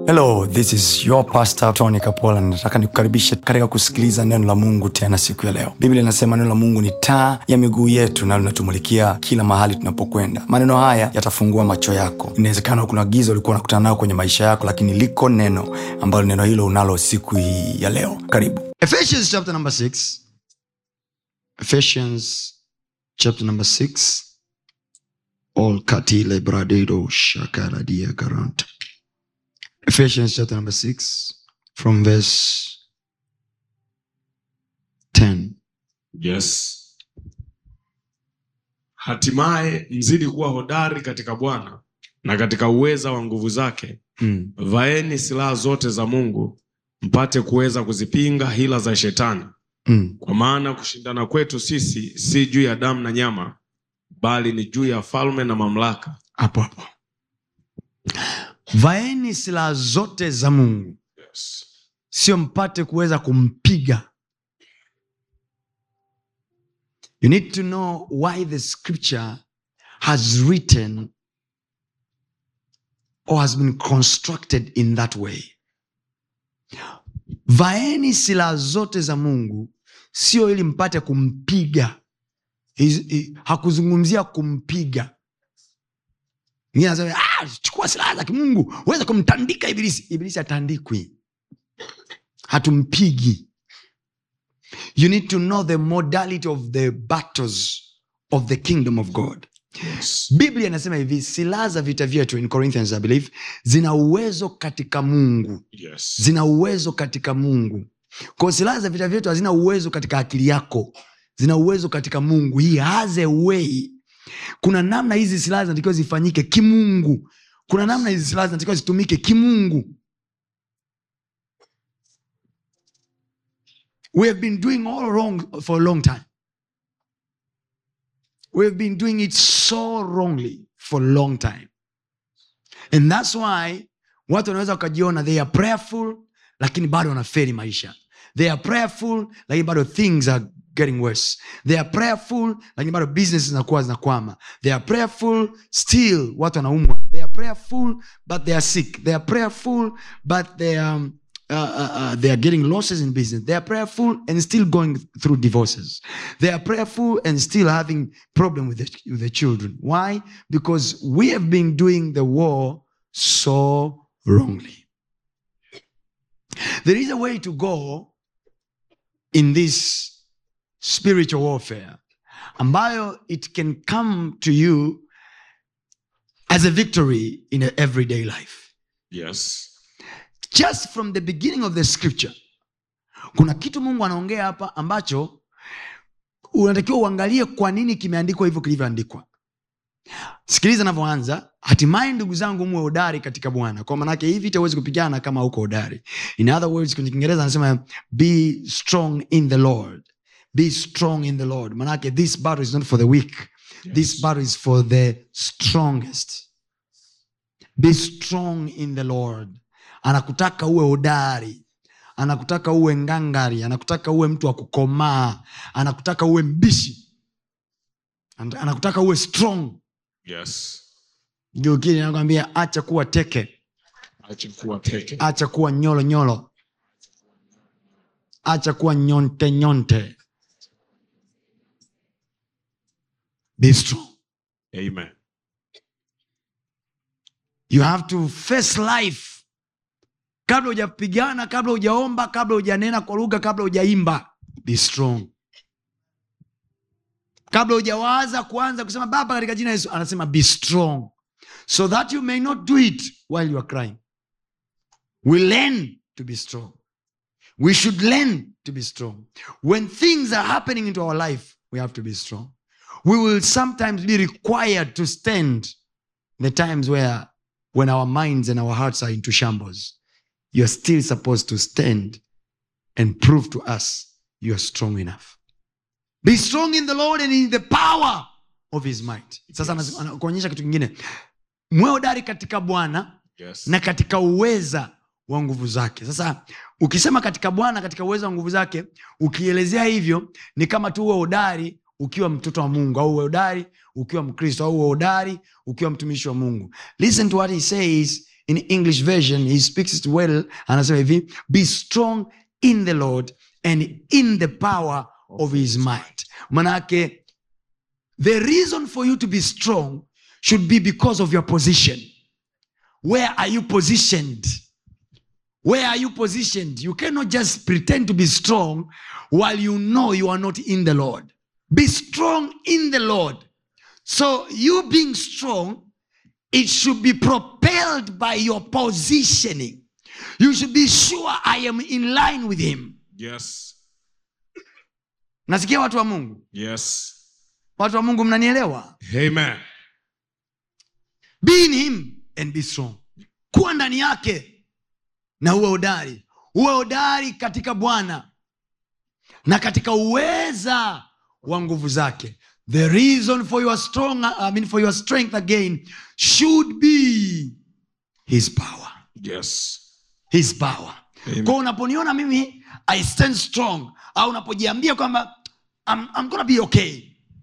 hello this is your pastor tony kapola nataka nikukaribishe katika kusikiliza neno la mungu tena siku ya leo biblia inasema neno la mungu ni taa ya miguu yetu na linatumulikia kila mahali tunapokwenda maneno haya yatafungua macho yako inawezekana kuna giza ulikuwa unakutana nayo kwenye maisha yako lakini liko neno ambalo neno hilo unalo siku hii ya leo karibu Ephesians chapter number 6. Ephesians chapter number 6. All katile bradedo shakaradia garanta. Ephesians chapter number 6 from verse 10. yes hatimaye mzidi kuwa hodari katika bwana na katika uweza wa nguvu zake Mm. vaeni silaha zote za mungu mpate kuweza kuzipinga hila za shetani Mm. kwa maana kushindana kwetu sisi si juu ya damu na nyama bali ni juu ya falme na mamlaka Hapo hapo. Vaeni silaha zote za Mungu, yes. sio mpate kuweza kumpiga. You need to know why the scripture has written or has been constructed in that way. Vaeni silaha zote za Mungu sio ili mpate kumpiga. Is- i- Hakuzungumzia kumpiga. Mwingine anasema, "Ah, chukua silaha za kimungu uweze kumtandika ibilisi. Ibilisi hatandikwi, hatumpigi. You need to know the modality of the battles of the kingdom of God. Yes. Biblia inasema hivi, silaha za vita vyetu in Corinthians I believe zina uwezo katika Mungu, Yes. zina uwezo katika Mungu. Kwa silaha za vita vyetu hazina uwezo katika akili yako, zina uwezo katika Mungu. He has a way. Kuna namna hizi silaha zinatakiwa zifanyike kimungu, kuna namna hizi silaha zinatakiwa zitumike kimungu. We have been doing all wrong for a long time. We have been doing it so wrongly for a long time. And that's why watu wanaweza wakajiona they are prayerful lakini bado wanaferi maisha. They are prayerful lakini bado things are getting worse. They are prayerful lakini bado business zinakuwa zinakwama. They are prayerful still watu wanaumwa. They are prayerful but they are sick. They are prayerful but they are um, uh, uh, uh, they are getting losses in business. They are prayerful and still going through divorces. They are prayerful and still having problem with the, with the children. Why? Because we have been doing the war so wrongly. There is a way to go in this spiritual warfare ambayo it can come to you as a victory in a everyday life. Yes. just from the beginning of the scripture kuna kitu mungu anaongea hapa ambacho unatakiwa uangalie kwa nini kimeandikwa hivyo kilivyoandikwa sikiliza anavyoanza hatimaye ndugu zangu muwe hodari katika bwana kwa manake hii vita huwezi kupigana kama huko hodari in other words kwenye kiingereza anasema be strong in the lord be strong in the lord manake this battle is not for the weak this battle is for the strongest be strong in the lord anakutaka uwe hodari anakutaka uwe ngangari anakutaka uwe mtu wa kukomaa anakutaka uwe mbishi Ana- anakutaka uwe strong Yes. geukili anakwambia acha kuwa teke Acha kuwa teke. acha kuwa nyolo nyolo acha kuwa nyonte nyonte be strong Amen. you have to face life kabla hujapigana kabla hujaomba kabla hujanena kwa lugha kabla hujaimba be strong kabla hujawaza kuanza kusema baba katika jina la yesu anasema be strong so that you may not do it while you are crying we learn to be strong we should learn to be strong when things are happening into our life we have to be strong we will sometimes be required to stand the times where when our minds and our hearts are into shambles you're still supposed to stand and prove to us you are strong enough be strong in the lord and in the power of his might sasa Yes. yes. anakuonyesha kitu kingine mwe hodari katika bwana Yes. na katika uweza wa nguvu zake sasa ukisema katika bwana katika uweza wa nguvu zake ukielezea hivyo ni kama tu uwe hodari ukiwa mtoto wa mungu au uwe hodari ukiwa mkristo au uwe hodari ukiwa mtumishi wa mungu listen to what he says in english version he speaks it well anasema hivi be strong in the lord and in the power of his might manake the reason for you to be strong should be because of your position where are you positioned where are you positioned you cannot just pretend to be strong while you know you are not in the lord be strong in the lord so you being strong it should be propelled by your positioning you should be sure i am in line with him Yes. nasikia watu wa mungu Yes. watu wa mungu mnanielewa Amen. be in him and be strong kuwa ndani yake na uwe hodari uwe hodari katika bwana na katika uweza wa nguvu zake the reason for your strong I mean for your strength again should be his power Yes. his power Amen. kwa unaponiona mimi i stand strong au unapojiambia kwamba I'm, I'm gonna be okay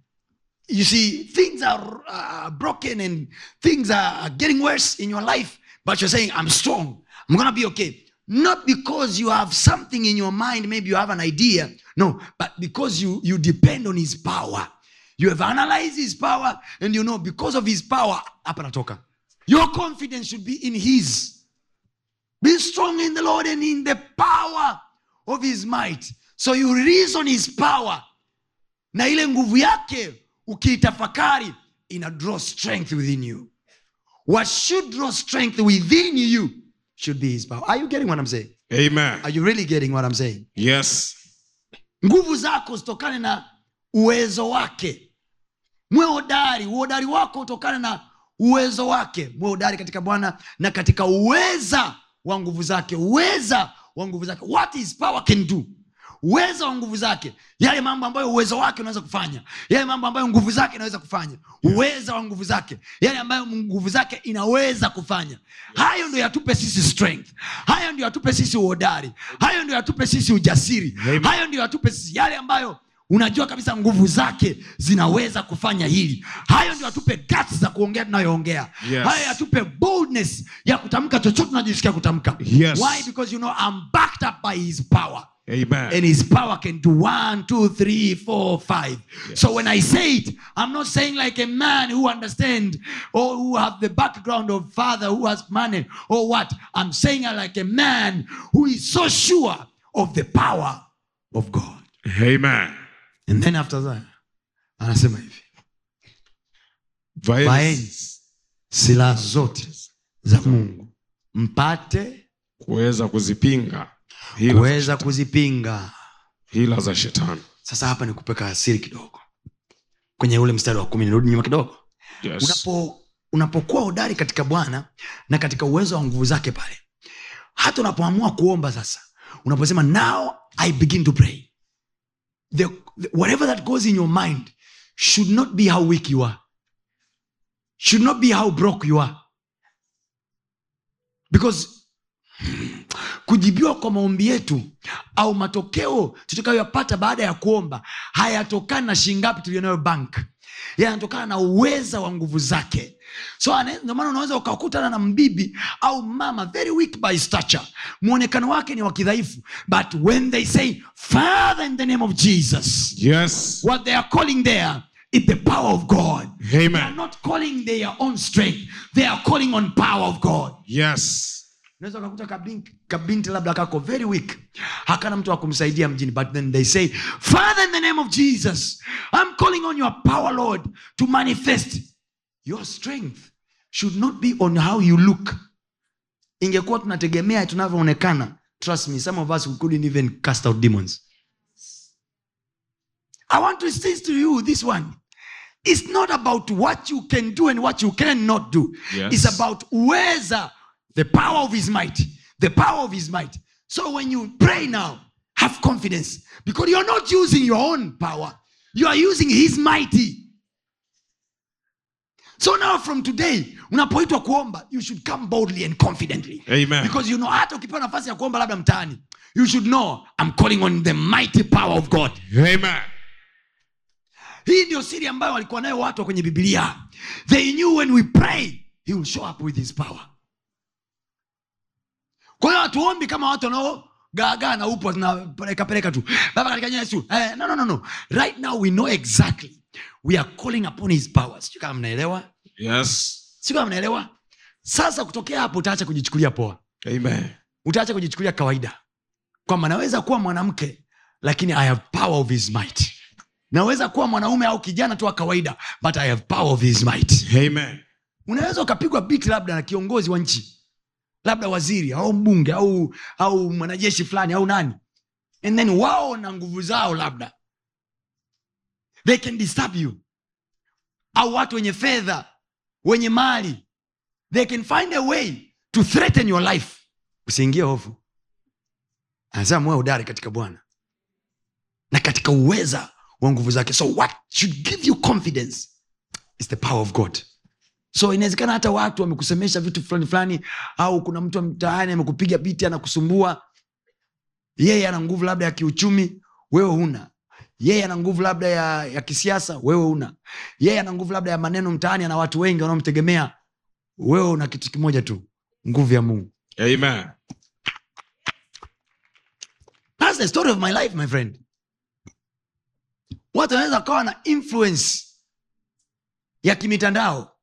you see things are uh, broken and things are getting worse in your life but you're saying i'm strong i'm gonna be okay not because you have something in your mind maybe you have an idea no but because you you depend on his power you have analyzed his power and you know because of his power hapa natoka your confidence should be in his be strong in the Lord and in the power of his might. So you reason his power. Na ile nguvu yake ukiitafakari ina draw strength within you. What should draw strength within you should be his power. Are you getting what I'm saying? Amen. Are you really getting what I'm saying? Yes. nguvu zako zitokane na uwezo wake mwe hodari uhodari wako utokane na uwezo wake mwe hodari katika bwana na katika uweza wa nguvu zake uweza wa nguvu zake what his power can do uweza wa nguvu zake yale mambo ambayo uwezo wake unaweza kufanya yale mambo ambayo nguvu zake inaweza kufanya uweza wa nguvu zake yale ambayo nguvu zake inaweza kufanya hayo ndio yatupe sisi strength hayo ndio yatupe sisi uhodari hayo ndio yatupe sisi ujasiri Amen. hayo ndio yatupe sisi yale ambayo unajua kabisa nguvu zake zinaweza kufanya hili hayo ndio atupe guts za kuongea tunayoongea Yes. hayo yatupe boldness ya kutamka chochote tunajisikia kutamka Yes. why because you know I'm backed up by his power Amen. and his power can do one, two, three, four, five. Yes. So when I say it, I'm not saying like a man who understand or who have the background of father who has money or what. I'm saying it like a man who is so sure of the power of God. Amen. And then after that, anasema hivi Vaeni vaeni silaha zote za mungu mpate kuweza kuzipinga hila, kuweza kuzipinga hila za shetani. sasa hapa ni kupeka asiri kidogo kwenye ule mstari wa kumi nirudi nyuma kidogo Yes. unapo unapokuwa hodari katika bwana na katika uwezo wa nguvu zake pale hata unapoamua kuomba sasa unaposema now i begin to pray the, the, whatever that goes in your mind should not be how weak you are should not be how broke you are because kujibiwa kwa maombi yetu au matokeo tutakayoyapata baada ya kuomba hayatokani na shingapi tulionayo bank yanatokana na uweza wa nguvu zake so ane- ndio maana unaweza ukakutana na mbibi au mama very weak by stature mwonekano wake ni wa kidhaifu but when they say father in the name of jesus Yes. what they are calling there is the power of god they are Amen. not calling their own strength they are calling on power of god Yes. unaweza ukakuta kabinti, kabinti labda kako very weak hakana mtu wa kumsaidia mjini but then they say father in the name of jesus i'm calling on your power lord to manifest your strength should not be on how you look ingekuwa tunategemea tunavyoonekana trust me some of us we couldn't even cast out demons i want to say to you this one it's not about what you can do and what you cannot do Yes. it's about uweza the power of his might the power of his might so when you pray now have confidence because you're not using your own power you are using his mighty so now from today unapoitwa kuomba you should come boldly and confidently Amen. because you know hata ukipewa nafasi ya kuomba labda mtaani you should know i'm calling on the mighty power of god Amen. hii ndio siri ambayo walikuwa nayo watu wa kwenye bibilia they knew when we pray he will show up with his power kwa hiyo hatuombi kama watu wanaogaagaa na upo tunapelekapeleka tu baba katika jina la yesu eh, no, no, no, no. right now we know exactly we are calling upon his power sijui kama mnaelewa Yes. sijui kama mnaelewa sasa kutokea hapo utaacha kujichukulia poa Amen. utaacha kujichukulia kawaida kwamba naweza kuwa mwanamke lakini i have power of his might naweza kuwa mwanaume au kijana tu wa kawaida but i have power of his might Amen. unaweza ukapigwa biti labda na kiongozi wa nchi labda waziri au mbunge au au mwanajeshi fulani au nani and then wao na nguvu zao labda they can disturb you au watu wenye fedha wenye mali they can find a way to threaten your life usiingie hofu anasema moyo udari katika bwana na katika uweza wa nguvu zake so what should give you confidence is the power of god so inawezekana hata watu wamekusemesha vitu fulani fulani au kuna mtu wa mtaani amekupiga biti anakusumbua yeye ana nguvu labda ya kiuchumi wewe huna yeye ana nguvu labda ya, ya kisiasa wewe una yeye ana nguvu labda ya maneno mtaani ana watu wengi wanaomtegemea wewe una kitu kimoja tu nguvu ya mungu Amen. That's the story of my life, my friend. Watu wanaweza kawa na influence ya kimitandao,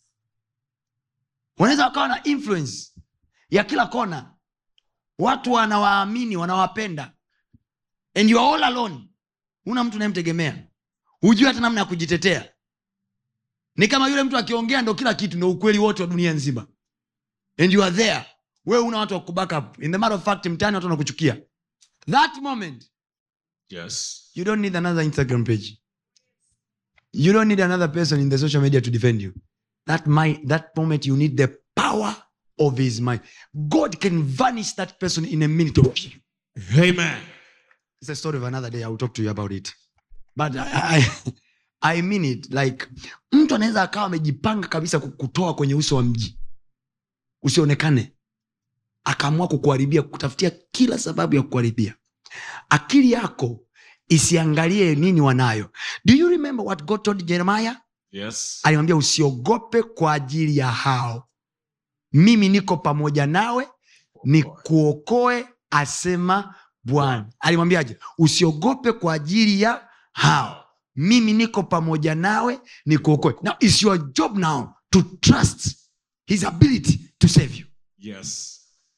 wanaweza wakawa na influence ya kila kona, watu wanawaamini, wanawapenda, and you are all alone. Huna mtu unayemtegemea, hujui hata namna ya kujitetea. Ni kama yule mtu akiongea ndo kila kitu, ndo ukweli wote wa dunia nzima, and you are there. Wewe una watu wa kuback up. In the matter of fact, mtaani watu wanakuchukia that moment Yes. you don't need another instagram page you don't need another person in the social media to defend you that might that moment you need the power of his mind god can vanish that person in a minute Amen. it's a story of another day i'll talk to you about it but i, I, I mean it like mtu anaweza akawa amejipanga kabisa kukutoa kwenye uso wa mji usionekane akaamua kukuharibia kutafutia kila sababu ya kukuharibia akili yako isiangalie nini wanayo do you remember what god told jeremiah Yes. alimwambia usiogope kwa ajili ya hao mimi niko pamoja nawe nikuokoe asema bwana alimwambiaje usiogope kwa ajili ya hao mimi niko pamoja nawe nikuokoe now is your job now to trust his ability to save you Yes.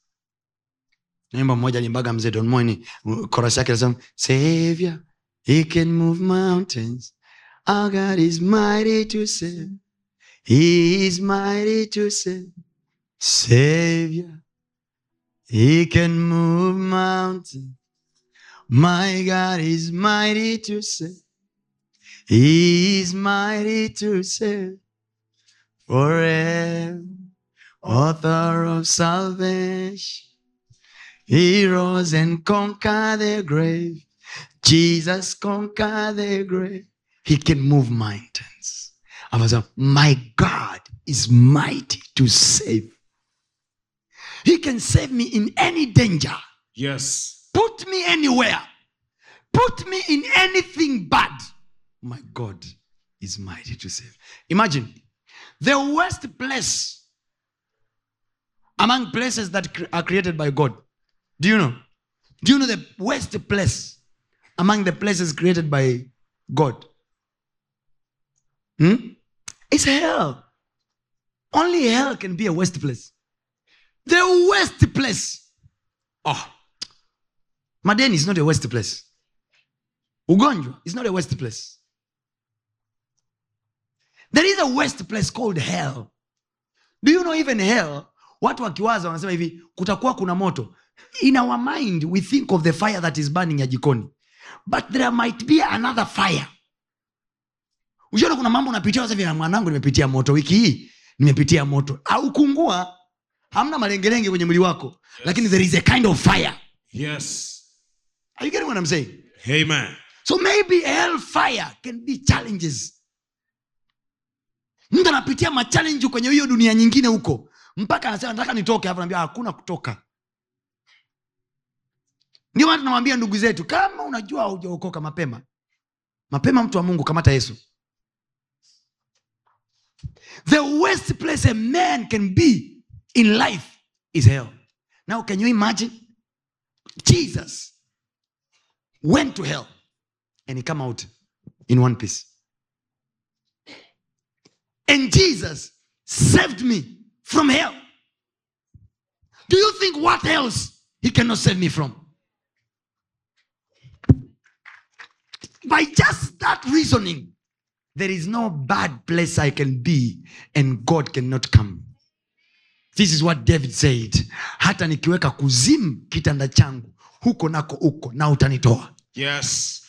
naimba mmoja alimbaga mzee don moini korasi yake nasema savior he can move mountains our god is mighty to save he is mighty to save savior he can move mountains my god is mighty to save he is mighty to save forever author of salvation he rose and conquered the grave. Jesus conquered the grave. He can move mountains. I was like, my God is mighty to save. He can save me in any danger. Yes. Put me anywhere. Put me in anything bad. My God is mighty to save. Imagine the worst place among places that cre- are created by God. Do you know? Do you know the worst place among the places created by God? Hmm? It's hell. Only hell can be a worst place. The worst place. Oh. Madeni is not a worst place. Ugonjwa is not a worst place. There is a worst place called hell. Do you know even hell? Watu wakiwaza wanasema hivi, kutakuwa kuna moto. In our mind we think of the fire that is burning ya jikoni. But there might be another fire. Ukiona kuna mambo unapitia sasa hivi na mwanangu nimepitia moto wiki hii, nimepitia moto. Au kungua hamna malengelenge kwenye mwili wako, lakini there is a kind of fire. Yes. Are you getting what I'm saying? Amen. so maybe hellfire can be challenges mtu anapitia machallenji kwenye hiyo dunia nyingine huko mpaka anasema nataka nitoke hapo naambia hakuna kutoka ndio maana tunawambia ndugu zetu kama unajua haujaokoka mapema mapema mtu wa mungu kamata yesu the worst place a man can be in life is hell now can you imagine jesus went to hell and he come out in one piece and jesus saved me from hell do you think what else he cannot save me from by just that reasoning there is no bad place i can be and god cannot come this is what david said hata nikiweka kuzimu kitanda changu huko nako uko na utanitoa Yes.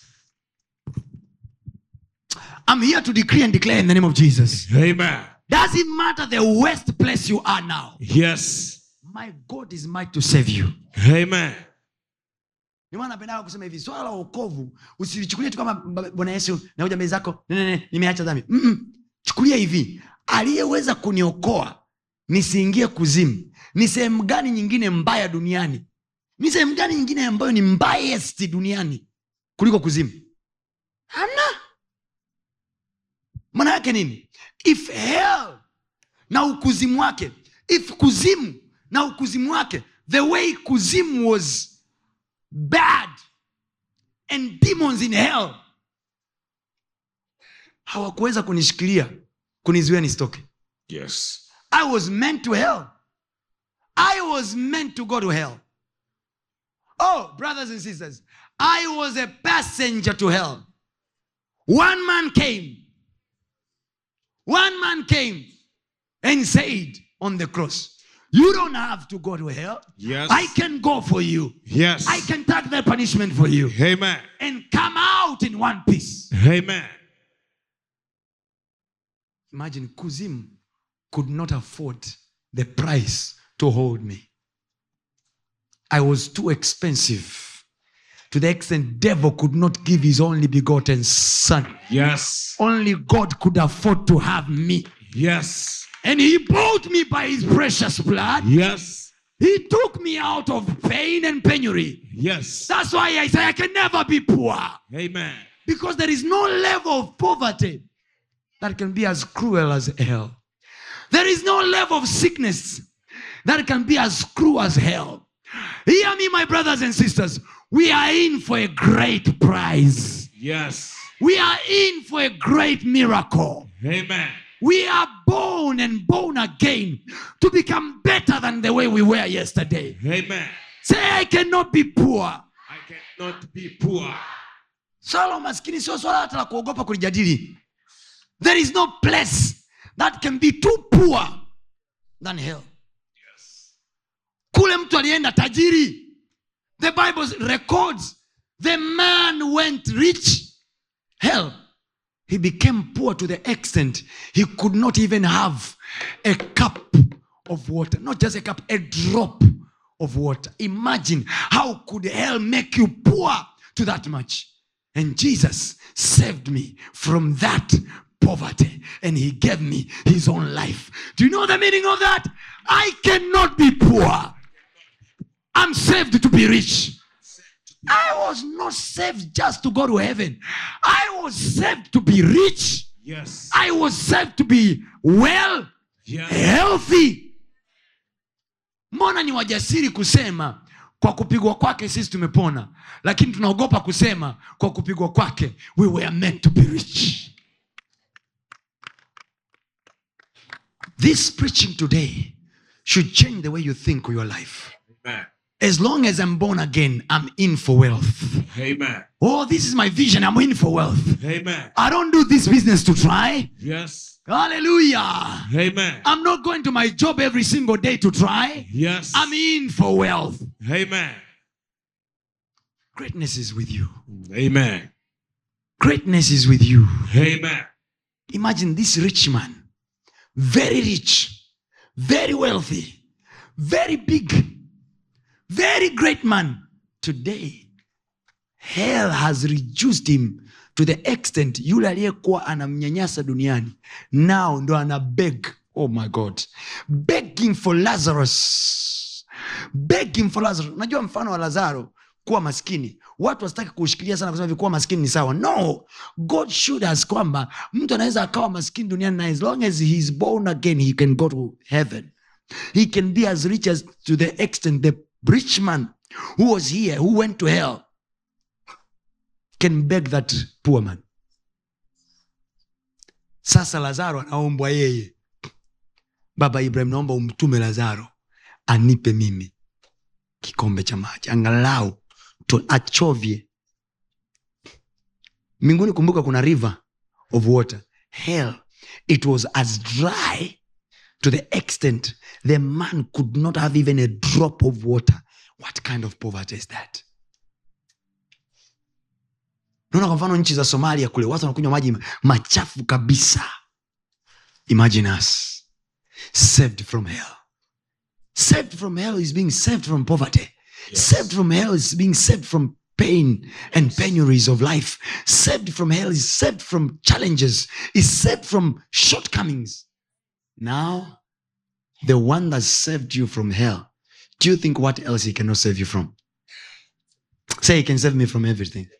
i'm here to decree and declare in the name of jesus Amen. doesn't matter the worst place you are now Yes. my god is might to save you Amen. Ndio maana napendaga kusema hivi swala la uokovu usilichukulie tu kama "Baba- bwana yesu nakuja mbele zako "Ne, ne, ne, nimeacha dhambi Mm-mm. chukulia hivi aliyeweza kuniokoa nisiingie kuzimu ni sehemu gani nyingine mbaya duniani ni sehemu gani nyingine ambayo ni mbayest duniani kuliko kuzimu hana maana yake nini if hell na ukuzimu wake if kuzimu na ukuzimu wake the way kuzimu was bad and demons in hell hawakuweza kunishikilia kunizuia nisitoke Yes. i was meant to hell i was meant to go to hell oh brothers and sisters i was a passenger to hell one man came one man came and said on the cross you don't have to go to hell Yes. i can go for you Yes. I can take the punishment for you Amen. and come out in one piece. Amen. Imagine Kuzim could not afford the price to hold me. I was too expensive. To the extent devil could not give his only begotten son. Yes. Only God could afford to have me. Yes. And he bought me by his precious blood. Yes. He took me out of pain and penury. Yes. That's why I say I can never be poor. Amen. Because there is no level of poverty that can be as cruel as hell. There is no level of sickness that can be as cruel as hell. Hear me, my brothers and sisters. We are in for a great prize. Yes. We are in for a great miracle. Amen. We are born and born again to become better than the way we were yesterday. Amen. Say, I cannot be poor. I cannot be poor. swala la umaskini sio swala hata la kuogopa kulijadili there is no place that can be too poor than hell kule mtu alienda tajiri the bible records the man went rich hell he became poor to the extent he could not even have a cup of water not just a cup a drop of water imagine how could hell make you poor to that much and jesus saved me from that poverty and he gave me his own life do you know the meaning of that i cannot be poor i'm saved to be rich I was not saved just to go to heaven. I was saved to be rich. Yes. I was saved to be well, Yes. healthy. Mbona ni wajasiri kusema kwa kupigwa kwake sisi tumepona, lakini tunaogopa kusema kwa kupigwa kwake we were meant to be rich. This preaching today should change the way you think of your life. Amen. As long as I'm born again, I'm in for wealth. Amen. Oh, this is my vision. I'm in for wealth. Amen. I don't do this business to try. Yes. Hallelujah. Amen. I'm not going to my job every single day to try. Yes. I'm in for wealth. Amen. Greatness is with you. Amen. Greatness is with you. Amen. Imagine this rich man, very rich, very wealthy, very big, very great man. Today, hell has reduced him to the extent yule aliyekuwa anamnyanyasa duniani now ndo ana beg oh my god begging for lazarus begging for lazarus unajua mfano wa lazaro kuwa maskini watu wasitaki kuushikilia sana kusema hivi kuwa maskini ni sawa no god showed us kwamba mtu anaweza akawa maskini duniani na as long as he is born again he can go to heaven he can be as rich as to the extent the rich man who was here who went to hell can beg that poor man sasa lazaro anaombwa yeye baba ibrahim naomba umtume lazaro anipe mimi kikombe cha maji angalau to achovye mbinguni kumbuka kuna river of water hell it was as dry to the extent the man could not have even a drop of water what kind of poverty is that naona kwa mfano nchi za somalia kule watu wanakunywa maji machafu kabisa imagine us saved from hell saved from hell is being saved from poverty saved from hell is being saved from pain and penuries of life saved from hell is saved from challenges is saved from shortcomings now the one that saved you from hell do you think what else he cannot save you from say he can save me from everything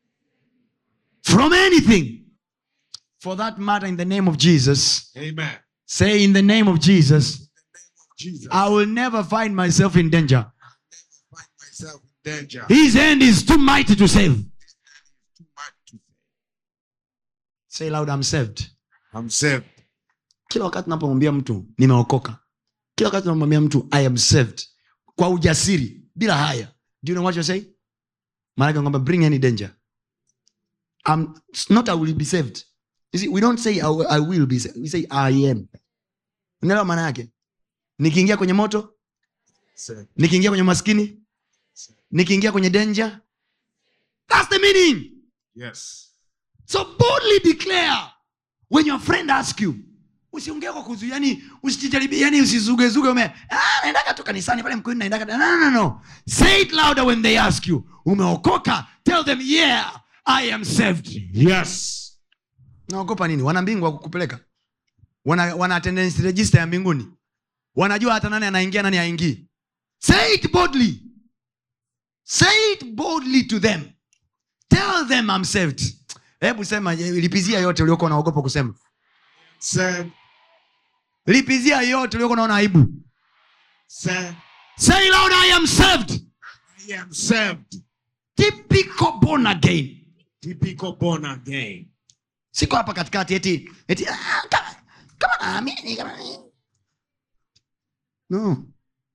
from anything for that matter in the name of jesus Amen. say in the name of jesus Jesus. i will never find myself in danger find myself in danger. his hand is too mighty to save Too much to say. say loud i'm saved I'm saved. kila wakati napomwambia mtu nimeokoka kila wakati napomwambia mtu i am saved kwa ujasiri bila haya do you know what you're saying maanake kwamba bring any danger I'm, it's not i will be saved you see, we don't say I, will- I will be saved. we say i am unaelewa maana yake nikiingia kwenye moto Saved. nikiingia kwenye maskini nikiingia kwenye danger that's the meaning Yes. so boldly declare when your friend ask you usiongee kwa kuzu yani usijijaribie yani usizugezuge ume ah, naendaga tu kanisani pale mkuini naendaga no, no, no, no. say it louder when they ask you umeokoka tell them yeah i am saved Yes. naogopa nini wana mbingu wa kukupeleka wana, wana attendance register ya mbinguni wanajua hata nani anaingia nani aingii say it boldly say it boldly to them tell them I'm saved hebu sema eh, lipizia yote uliokuwa unaogopa kusema Saved. lipizia yote uliokuwa unaona aibu Saved. say loud i am saved I am saved. typical born again Typical born again. siko hapa katikati eti eti ah, kama kama naamini kama no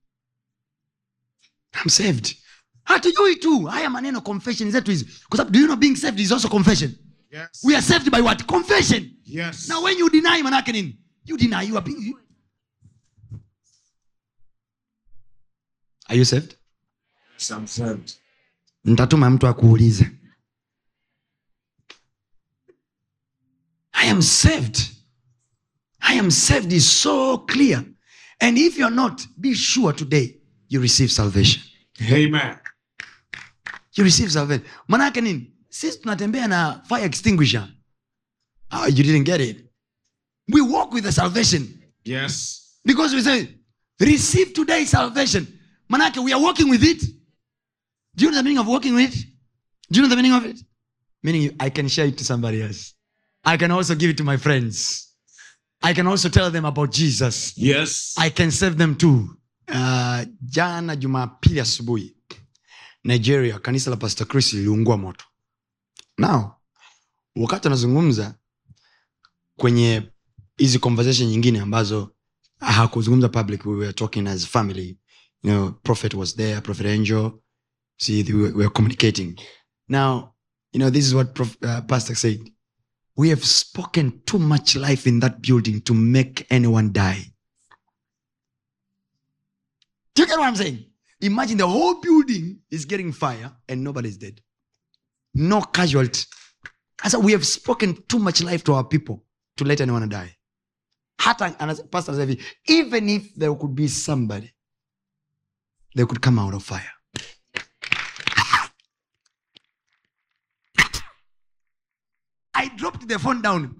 I'm saved hatujui tu haya maneno confession zetu hizi kwa sababu do you know being saved is also confession Yes. we are saved by what confession Yes. now when you deny manake nini you deny you are being you... are you saved Yes, I'm saved. nitatuma mtu akuulize i am saved i am saved is so clear and if you're not be sure today you receive salvation Amen. you receive salvation manake nini sisi tunatembea na fire extinguisher oh, you didn't get it we walk with the salvation Yes. because we say receive today salvation manake we are walking with it do you know the meaning of walking with it do you know the meaning of it meaning you- i can share it to somebody else i can also give it to my friends i can also tell them about jesus Yes. i can save them too uh, jana jumapili asubuhi nigeria kanisa la pastor chris liliungua moto now wakati anazungumza kwenye hizi conversation nyingine ambazo hakuzungumza public we were talking as family you know prophet was there prophet angel see we were, we were communicating now you know this is what Prof, uh, pastor said we have spoken too much life in that building to make anyone die do you get what i'm saying imagine the whole building is getting fire and nobody's dead no casualty I said, we have spoken too much life to our people to let anyone die hata ana- pastor anasema hivi even if there could be somebody they could come out of fire i dropped the phone down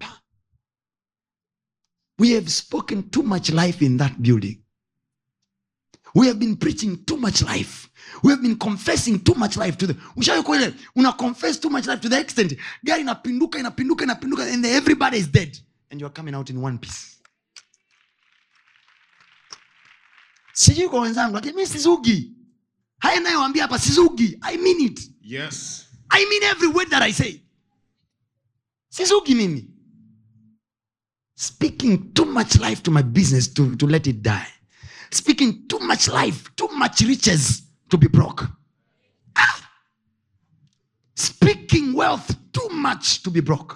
we have spoken too much life in that building we have been preaching too much life we have been confessing too much life to the ushaikuwa ile una confess too much life to the extent gari inapinduka inapinduka inapinduka and everybody is dead and you're coming out in one piece sijui kwa wenzangu lakini mi sizugi haya nayoambia hapa sizugi i mean it Yes. i mean every word that i say sizugi mimi speaking too much life to my business to, to let it die speaking too much life too much riches to be broke Ah! speaking wealth too much to be broke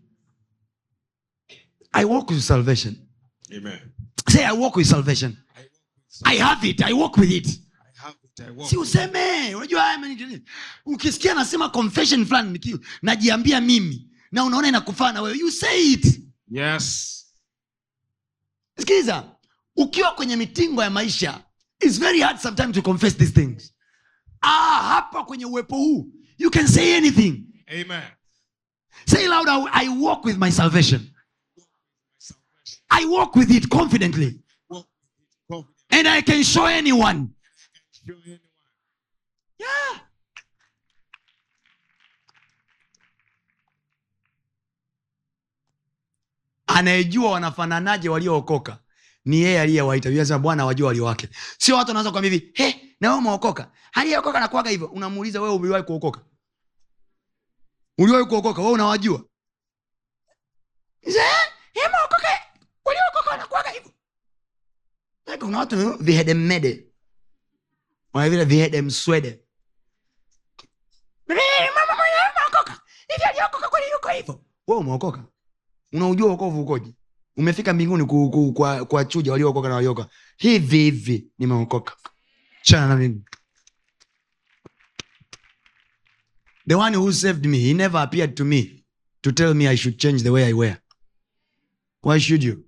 i walk with salvation Amen. say i walk with salvation i have it i walk with it I have it. I walk. si useme unajua haya mani- ukisikia nasema confession fulani niki- najiambia mimi na unaona inakufaa na wewe you say it Yes. sikiliza ukiwa kwenye mitingo ya maisha its very hard sometimes to confess these things ah, hapa kwenye uwepo huu you can say anything Amen. say loud I, i walk with my salvation i walk with it confidently Walk with it. and i can show anyone Show anyone. yeah. anayejua wanafananaje waliookoka ni yeye aliyewaita Biblia inasema bwana wajua walio wake sio watu wanaweza kuambia hivi he na wewe umeokoka aliyeokoka nakuaga hivyo unamuuliza wewe uliwahi kuokoka uliwahi kuokoka wewe unawajua Sasa, "Eh, eh, umeokoka waliokoka wanakuaga hivyo Like, kuna watu vihedemede wanavile vihedemswede Eh, mama mwenyewe umeokoka hivi aliokoka kweli yuko hivyo wewe umeokoka unaujua wokovu ukoje umefika mbinguni ku, ku, kwa, kwa chuja waliookoka na walioka hivi hivi nimeokoka chana na mimi the one who saved me he never appeared to me to tell me i should change the way i wear why should you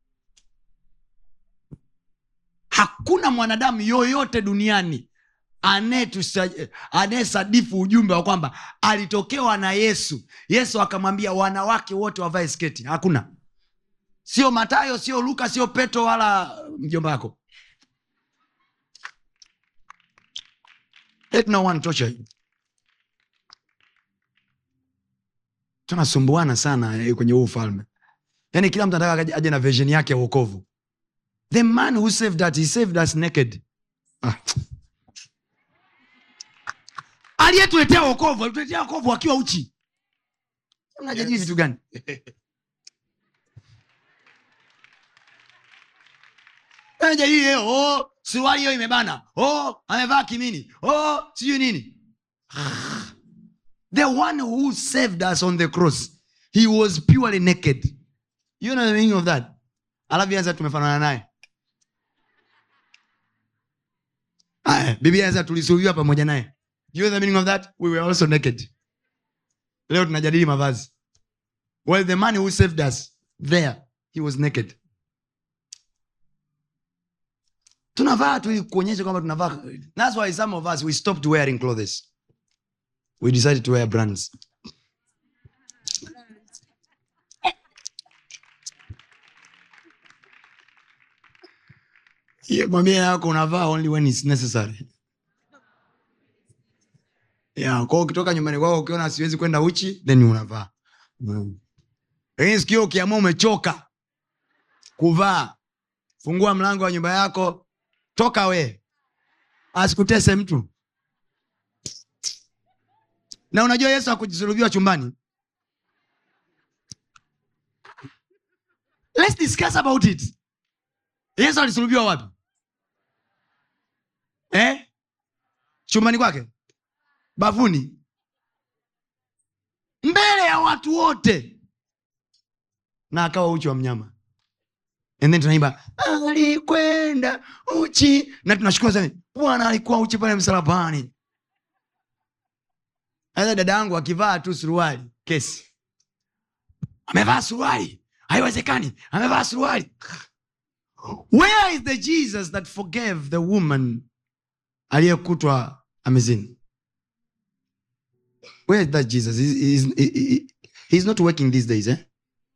hakuna mwanadamu yoyote duniani anayetusa- anayesadifu ujumbe wa kwamba alitokewa na yesu yesu akamwambia wanawake wote wavae sketi hakuna sio matayo sio luka sio petro wala mjomba wako let no one torture you tunasumbuana sana eh, kwenye huu ufalme yaani kila mtu anataka aje- aje na version yake ya uokovu the man who saved us he saved us naked ah. aliyetuletea wokovu alituletea wokovu akiwa uchi mnajadili Yes. vitu gani mnajadili leo oh, suruali hiyo imebana oh, amevaa kimini oh, sijui nini the one who saved us on the cross he was purely naked you know the meaning of that alafu anza tumefanana naye Aya, biblia anza tulisulubiwa pamoja naye you know the meaning of that we were also naked leo tunajadili mavazi well the man who saved us there he was naked tunavaa tu ili kuonyesha kwamba tunavaa that's why some of us we stopped wearing clothes we decided to wear brands Hiyo mamia yako unavaa only when it's necessary yeah, kwao ukitoka nyumbani kwako ukiona siwezi kwenda uchi then unavaa Mm. lakini sikio ukiamua umechoka kuvaa fungua mlango wa nyumba yako toka we asikutese mtu na unajua yesu akujisulubiwa chumbani Let's discuss about it yesu alisulubiwa wapi eh? chumbani kwake bafuni mbele ya watu wote na akawa uchi wa mnyama and then tunaimba alikwenda uchi na tunashukuru sana bwana alikuwa uchi pale msalabani sasa dada yangu akivaa tu suruali kesi amevaa suruali haiwezekani amevaa suruali where is the jesus that forgave the woman aliyekutwa amezini where is that jesus He- he- he- he- he's not working these days eh?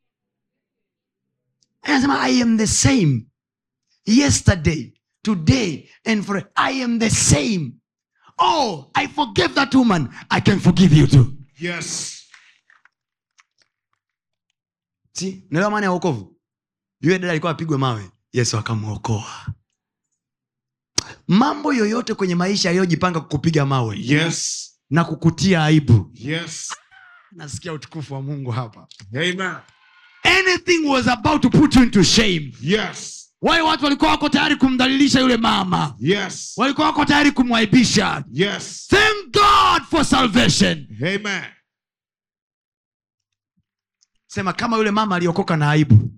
anasema i am the same yesterday today and for i am the same oh i forgave that woman i can forgive you too Yes. si naelewa maana ya wokovu yule dada alikuwa apigwe mawe yesu akamwokoa mambo yoyote kwenye maisha yaliyojipanga kukupiga mawe Yes. na kukutia aibu Yes. nasikia utukufu wa mungu hapa Amen. anything was about to put you into shame Yes. wale watu walikuwa wako tayari kumdhalilisha yule mama Yes. walikuwa wako tayari kumwaibisha Yes. thank god for salvation Amen. sema kama yule mama aliokoka na aibu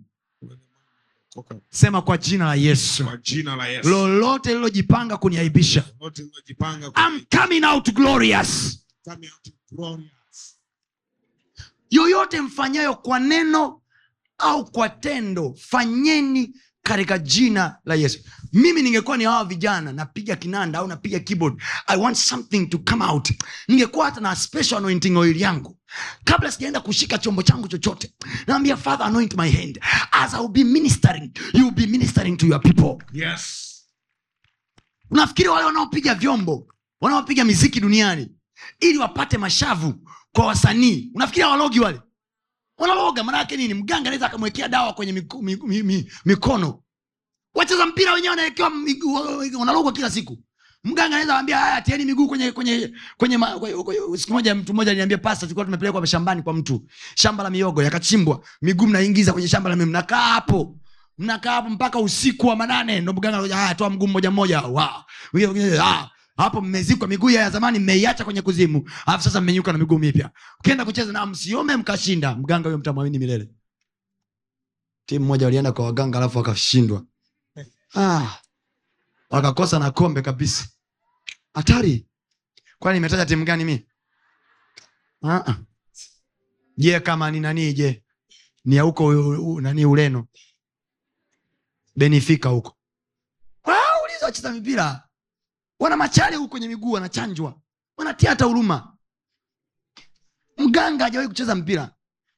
sema kwa jina la yesu Kwa jina la Yesu. lolote lililojipanga kuniaibisha Wote mliojipanga I'm coming out glorious coming out glorious. yoyote mfanyayo kwa neno au kwa tendo fanyeni katika jina la yesu mimi ningekuwa ni hawa vijana napiga kinanda au napiga keyboard i want something to come out ningekuwa hata na special anointing oil yangu kabla sijaenda kushika chombo changu chochote naambia father anoint my hand as i will be ministering you will be ministering to your people Yes. unafikiri wale wanaopiga vyombo wanaopiga miziki duniani ili wapate mashavu kwa wasanii unafikiri hawalogi wale wanaloga maanayake nini mganga anaweza akamwekea dawa kwenye miku, mi, mi, mi, mikono wacheza mpira wenyewe wanawekewa miguu- wanalogwa kila siku mganga anaweza ambia haya tieni miguu kwenye kwenye kwenye, ma, kwenye, kwenye siku moja mtu mmoja aliniambia pasta tulikuwa tumepelekwa shambani kwa mtu shamba la miogo yakachimbwa miguu mnaingiza kwenye shamba la miogo mnakaa hapo mnakaa hapo mpaka usiku wa manane ndo mganga anakuja, haya toa mguu mmoja mmoja wa Mwingine- mwingine, ah, hapo mmezikwa miguu ya zamani mmeiacha kwenye kuzimu alafu sasa mmenyuka na miguu mipya ukienda kucheza na msiome mkashinda mganga huyo mtamwamini milele timu moja walienda kwa waganga alafu wakashindwa ah, wakakosa na kombe kabisa hatari kwani imetaja timu gani mi Ah, ah. je kama ni nani je ni ya huko u- u- nani ureno benifika huko Wao, uliza wacheza mipira wana machale huko kwenye miguu wanachanjwa wanatia hata huruma mganga hajawahi kucheza mpira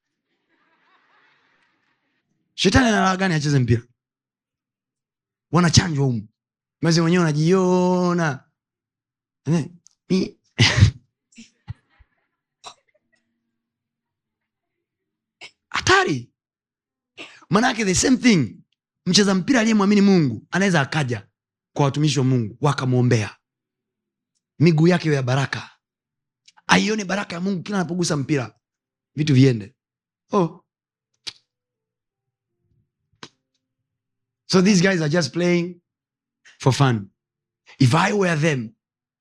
shetani analaa gani acheze mpira wanachanjwa humu mezi wenyewe wanajiona Eh, mi- hatari manake the same thing mcheza mpira aliyemwamini mungu anaweza akaja kwa watumishi wa mungu wakamwombea miguu yake iwe ya baraka aione baraka ya mungu kila anapogusa mpira vitu viende oh. so these guys are just playing for fun if i were them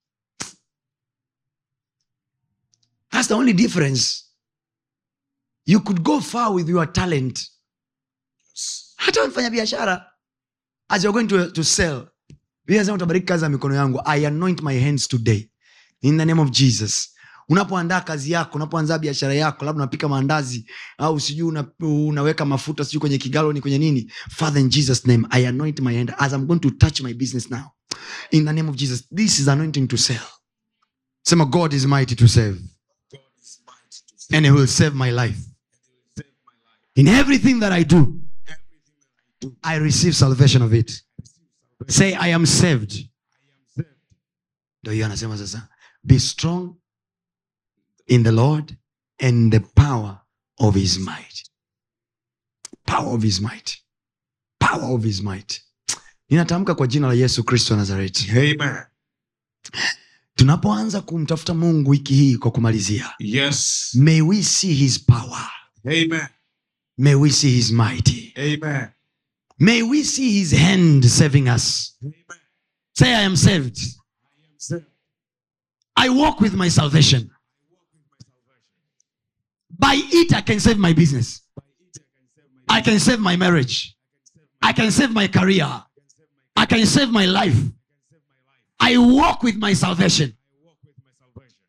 that's the only difference you could go far with your talent hata mfanya biashara as you're going to, to sell Biblia inasema utabariki kazi ya mikono yangu i anoint my hands today in the name of jesus unapoandaa kazi yako unapoanzaa biashara yako labda unapika maandazi au sijui una, unaweka mafuta sijui kwenye kigaloni kwenye nini father in jesus name i anoint my hand as i'm going to touch my business now in the name of jesus this is anointing to sell sema god is mighty to save God is mighty to save and he will save my life save my life. in everything that i do Everything that I do, i receive salvation of it I receive salvation. say i am saved I am saved. ndo hiyo anasema sasa be strong in the lord and the power of his might power of his might power of his might ninatamka kwa jina la yesu kristo wa nazareti Amen. tunapoanza kumtafuta mungu wiki hii kwa kumalizia Yes. may we see his power Amen. may we see his mighty Amen. may we see his hand saving us Amen. say i am saved I am saved. i walk with my salvation I walk with my salvation. by it i can save my business By it I i can save my can save my marriage I can save my i can save my career I can save my i can save my life I can save my life. i walk with my salvation I walk with my salvation.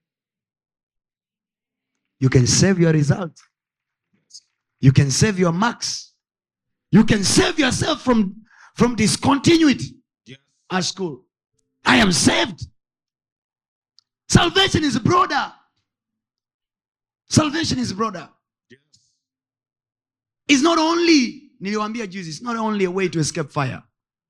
you can save your result you can save your marks you can save yourself from from discontinuity Yes. at school i am saved salvation is broader salvation is broader Yes. it's not only niliwambia juzi it's not only a way to escape fire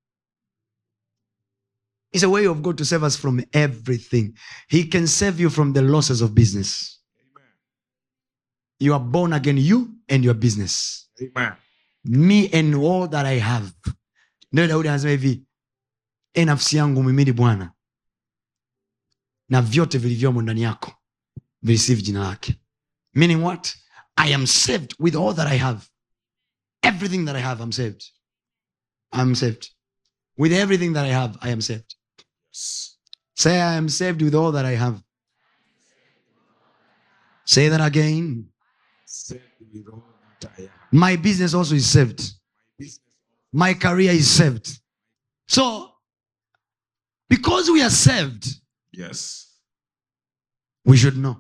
it's a way of god to save us from everything he can save you from the losses of business Amen. you are born again you and your business Amen. me and all that i have ndio daudi anasema hivi e nafsi yangu mhimidi bwana na vyote vilivyomo ndani yako vireceive jina lake meaning what i am saved with all that i have everything that i have i'm saved i'm saved with everything that i have i am saved say i am saved with all that i have say that again Saved with all that I am. my business also is saved Business. my career is saved so because we are saved Yes. we should know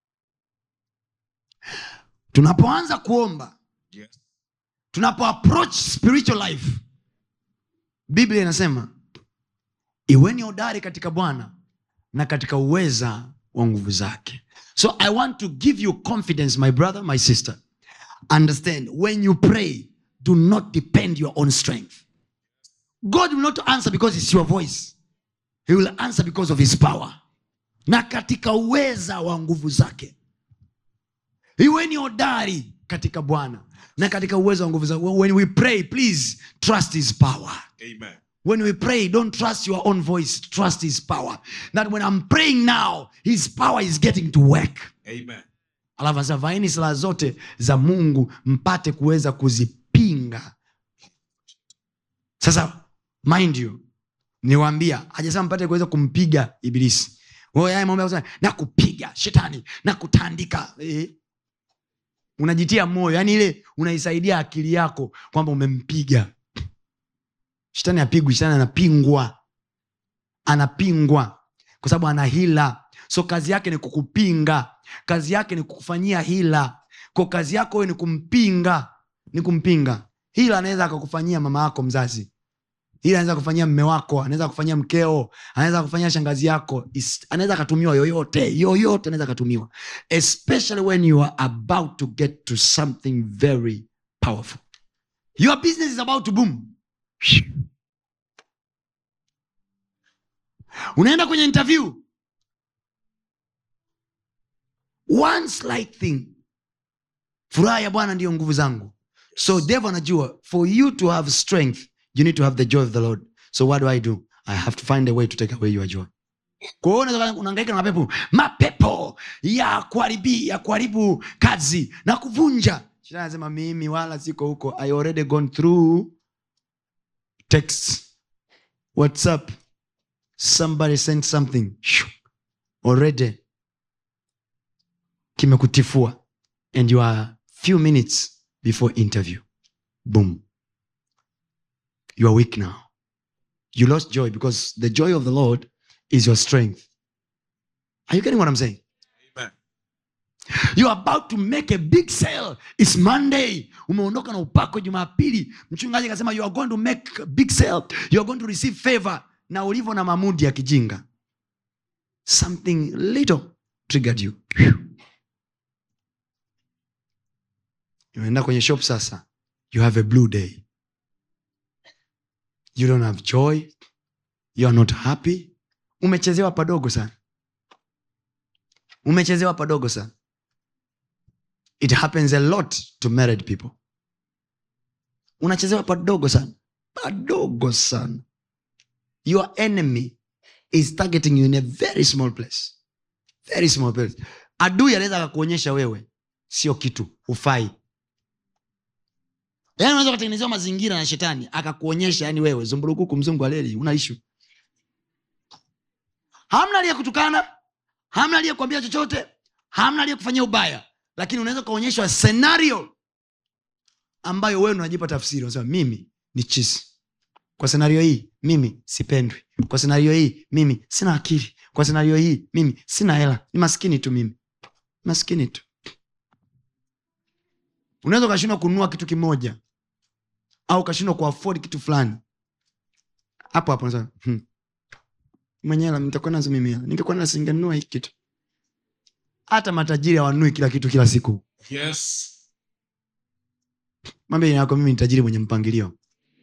tunapoanza kuomba Yes. tunapo approach spiritual life biblia inasema iweni hodari katika bwana na katika uweza wa nguvu zake so i want to give you confidence my brother my sister understand when you pray do not depend your own strength god will not answer because it's your voice he will answer because of his power na katika uweza wa nguvu zake iweni hodari katika bwana na katika uwezo wa nguvu zake when we pray please trust his power Amen. when we pray don't trust your own voice trust his power that when i'm praying now his power is getting to work Amen. alafu anasema vaeni silaha zote za mungu mpate kuweza kuzipinga sasa mind you niwaambia hajasema mpate kuweza kumpiga ibilisi Wewe haya mambo ya kusema, na kupiga shetani na kutandika eh. unajitia moyo yani ile unaisaidia akili yako kwamba umempiga shetani apigwi shetani anapingwa anapingwa kwa sababu ana hila so kazi yake ni kukupinga kazi yake ni kukufanyia hila ko kazi yako wewe ni kumpinga ni kumpinga hila anaweza akakufanyia mama yako mzazi hila anaweza kufanyia mme wako anaweza kufanyia mkeo anaweza kufanyia shangazi yako Is- anaweza akatumiwa yoyote yoyote anaweza akatumiwa especially when you are about to get to something very powerful your business is about to boom unaenda kwenye interview one slight thing furaha ya bwana ndiyo nguvu zangu so devo anajua for you to have strength you need to have the joy of the lord so what do i do i have to find a way to take away your joy kwa hiyo unaweza- unahangaika na mapepo mapepo ya kuharibi ya kuharibu kazi na kuvunja Shetani anasema mimi wala siko huko i already gone through text whatsapp somebody sent something Shoo. already kimekutifua and you are few minutes before interview boom you are weak now you lost joy because the joy of the lord is your strength are you getting what i'm saying Amen. you are about to make a big sale its monday umeondoka na upako jumapili mchungaji akasema you are going to make a big sale you are going to receive favor na ulivyo na mamudi ya kijinga something little triggered you unaenda kwenye shop sasa you have a blue day you don't have joy you are not happy umechezewa padogo sana umechezewa padogo sana it happens a lot to married people unachezewa padogo sana padogo sana your enemy is targeting you in a very small place very small place adui anaweza akakuonyesha wewe sio kitu hufai yaani unaweza ukatengenezewa mazingira na shetani akakuonyesha yani wewe zumburukuku mzungu aleli una ishu hamna aliyekutukana hamna aliyekuambia chochote hamna aliyekufanyia ubaya lakini unaweza ukaonyeshwa senario ambayo wewe unajipa tafsiri unasema mimi ni chisi kwa senario hii mimi sipendwi kwa senario hii mimi sina akili kwa senario hii mimi sina hela ni maskini tu mimi maskini tu unaweza ukashindwa kununua kitu kimoja au ukashindwa kuafodi kitu fulani hapo hapo unasema, hmm. mwenye hela nitakuwa nazo mimi hela ningekuwa nazo singenunua hiki kitu hata matajiri hawanunui kila kitu kila siku Yes. mwambie jina yako mimi ni tajiri mwenye mpangilio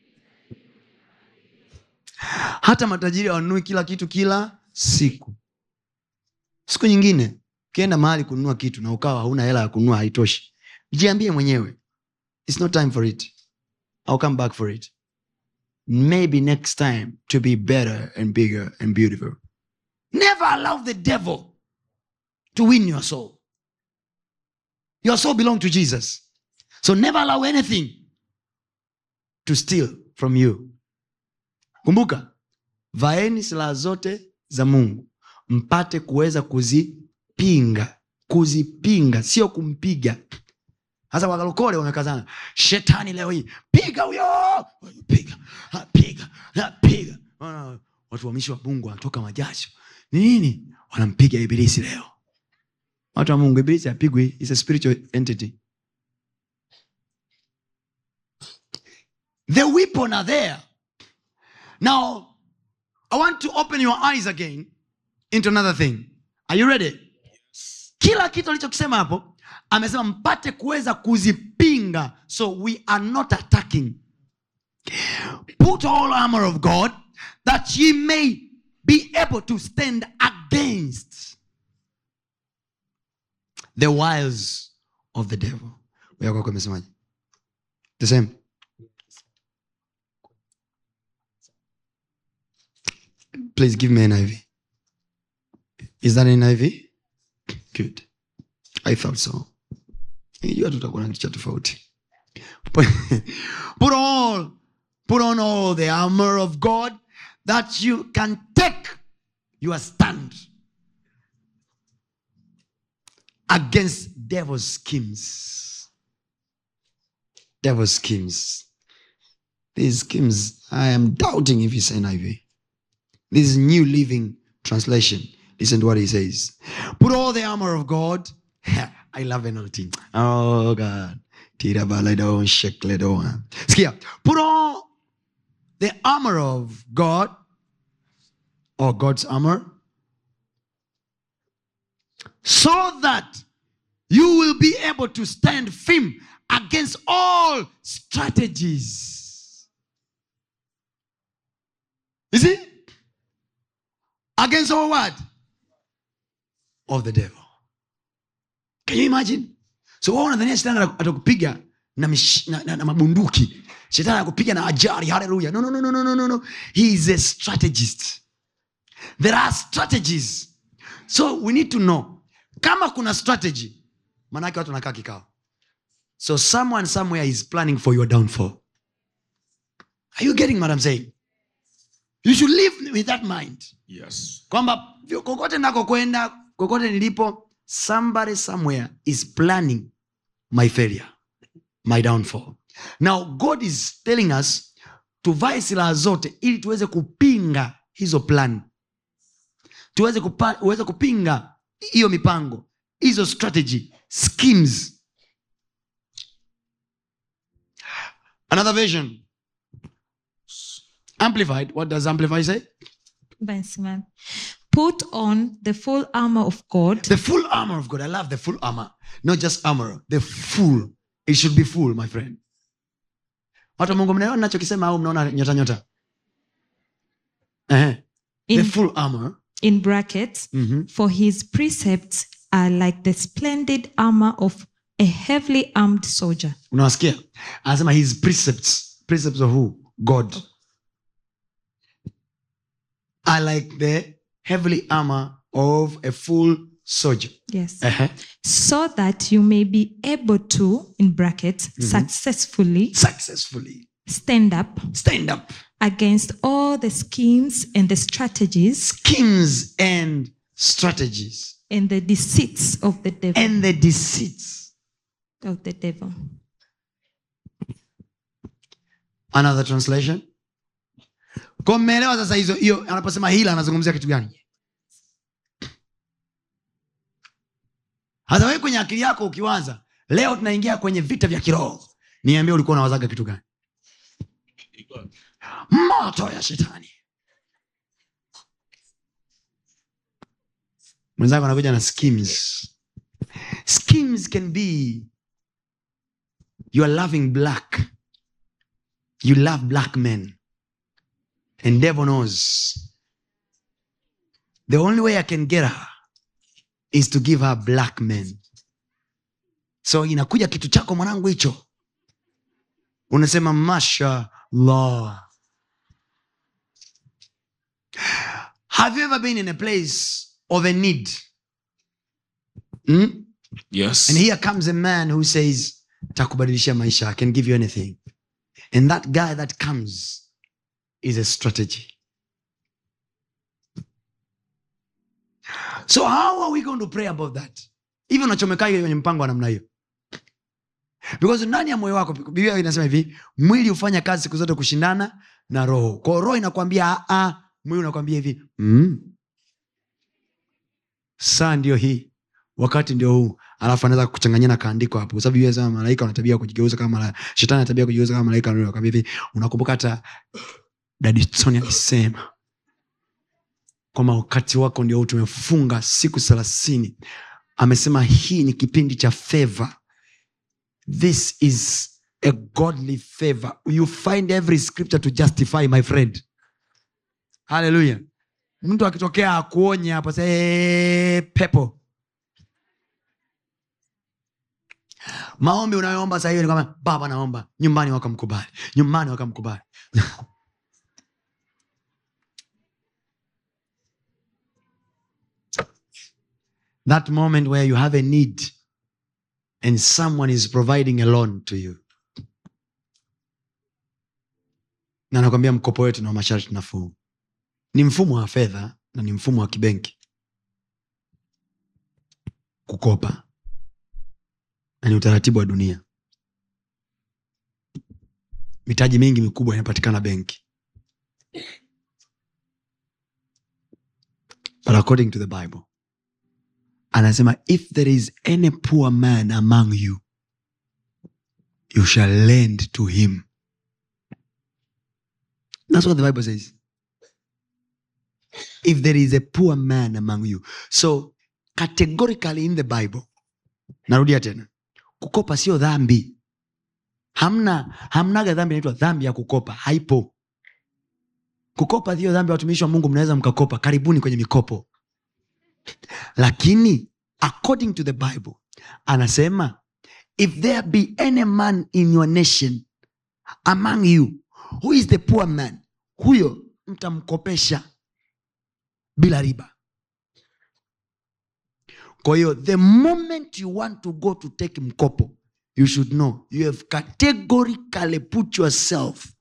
hata matajiri hawanunui kila kitu kila siku siku nyingine ukienda mahali kununua kitu na ukawa hauna hela ya kununua haitoshi jiambie mwenyewe its not time for it I'll come back for it maybe next time to be better and bigger and beautiful never allow the devil to win your soul your soul belongs to jesus so never allow anything to steal from you kumbuka vaeni silaha zote za mungu mpate kuweza kuzipinga kuzipinga sio kumpiga hasa wakalokole wamekazana shetani leo hii piga huyo piga ha, piga ha, piga Wana- watu wamishi wa mungu wanatoka majasho ni nini wanampiga ibilisi leo watu wa mungu ibilisi apigwi is a spiritual entity the weapon are there now i want to open your eyes again into another thing are you ready kila kitu alichokisema hapo amesema mpate kuweza kuzipinga so we are not attacking put all armor of god that ye may be able to stand against the wiles of the devil Wewe kwako imesemaje the same please give me an iv is that an iv good i thought so nijua tutakuwa na kitu cha tofauti put all put on all the armor of god that you can take your stand against devil's schemes devil's schemes these schemes i am doubting if it's niv this is new living translation listen to what he says put all the armor of god i love NLT. oh god Tirabaladon, shekledon. Skia. put all the armor of god or god's armor so that you will be able to stand firm against all strategies you see against all what of the devil can you imagine so wao unadhania shetani ata- atakupiga na, mish- na, na, na mabunduki shetani anakupiga na ajari haleluya no, no, no, no, no, no, no, no. he is a strategist there are strategies so we need to know kama kuna strategy maanake watu wanakaa kikao so someone somewhere is planning for your downfall are you getting what I'm saying you should live with that mind yes kwamba vyo- kokote nakokwenda kokote nilipo somebody somewhere is planning my failure my downfall now god is telling us tuvae silaha zote ili tuweze kupinga hizo plan tuweze kupa, uweze kupinga hiyo mipango hizo strategy schemes another version amplified what does amplify say Benjamin. Put on the full armor of God The full armor of God. I love the full armor. Not just armor, the full. It should be full, my friend. Watu wa Mungu mnaona nachokisema au mnaona nyota nyota? Eh. The in, full armor. in brackets, Mhm. for his precepts are like the splendid armor of a heavily armed soldier. Unawasikia? Anasema his precepts. Precepts of who? God. I like the heavily armor of a full soldier. Yes. Uh-huh. So that you may be able to, in brackets, successfully Successfully. stand up Stand up. against all the schemes and the strategies Schemes and strategies. and the deceits of the devil. And the deceits. of the devil. another translation kwa mmeelewa sasa hizo hiyo anaposema hila anazungumzia kitu gani hasa wewe kwenye akili yako ukiwaza leo tunaingia kwenye vita vya kiroho niambie ulikuwa unawazaga kitu gani moto ya shetani mwenzako anakuja na schemes schemes can be you are loving black you love black men and devil knows the only way i can get her is to give her black men so inakuja kitu chako mwanangu hicho unasema masha allah have you ever been in a place of a need hmm? Yes. and here comes a man who says takubadilishia maisha i can give you anything and that guy that comes is a strategy so how are we going to pray about that hivi unachomekaje kwenye mpango wa namna hiyo because ndani ya moyo wako biblia inasema hivi mwili hufanya kazi siku zote kushindana na roho kwao roho inakwambia "Ah, ah." mwili unakwambia hivi mm. saa ndio hii wakati ndio huu alafu anaweza kuchanganyia na kaandiko hapo kwa sababu Biblia inasema malaika wana tabia ya kujigeuza kama malaika shetani ana tabia ya kujigeuza kama malaika akwambia hivi unakumbuka hata dadisoni alisema kwamba wakati wako ndio huu tumefunga siku thelathini amesema hii ni kipindi cha favor this is a godly favor you find every scripture to justify my friend haleluya mtu akitokea akuonye hapa sasa, "Eh, pepo maombi unayoomba saa hiyo ni kwamba baba naomba nyumbani wakamkubali nyumbani wakamkubali that moment where you have a need and someone is providing a loan to you na nakwambia mkopo wetu na masharti nafuu ni mfumo wa fedha na ni mfumo wa kibenki kukopa na ni utaratibu wa dunia mitaji mingi mikubwa inapatikana benki but according to the bible anasema if there is any poor man among you you shall lend to him that's what the bible says if there is a poor man among you so categorically in the bible narudia tena kukopa sio dhambi hamna hamnaga dhambi inaitwa dhambi ya kukopa haipo kukopa hiyo dhambi watumishi wa mungu mnaweza mkakopa karibuni kwenye mikopo lakini according to the bible anasema if there be any man in your nation among you who is the poor man huyo mtamkopesha bila riba kwa hiyo the moment you want to go to take mkopo you should know you have categorically put yourself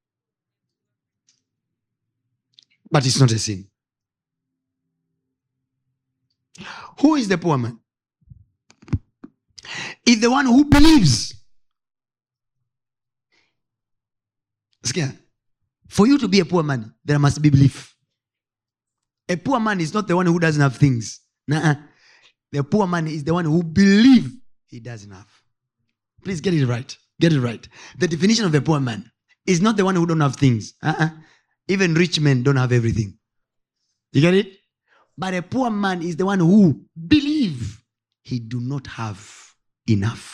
but it's not a sin who is the poor man is the one who believes Sikia. for you to be a poor man there must be belief a poor man is not the one who doesn't have things Nuh-uh. the poor man is the one who believe he doesn't have please get it right get it right the definition of a poor man is not the one who don't have things uh-uh. even rich men don't have everything you get it but a poor man is the one who believe he do not have enough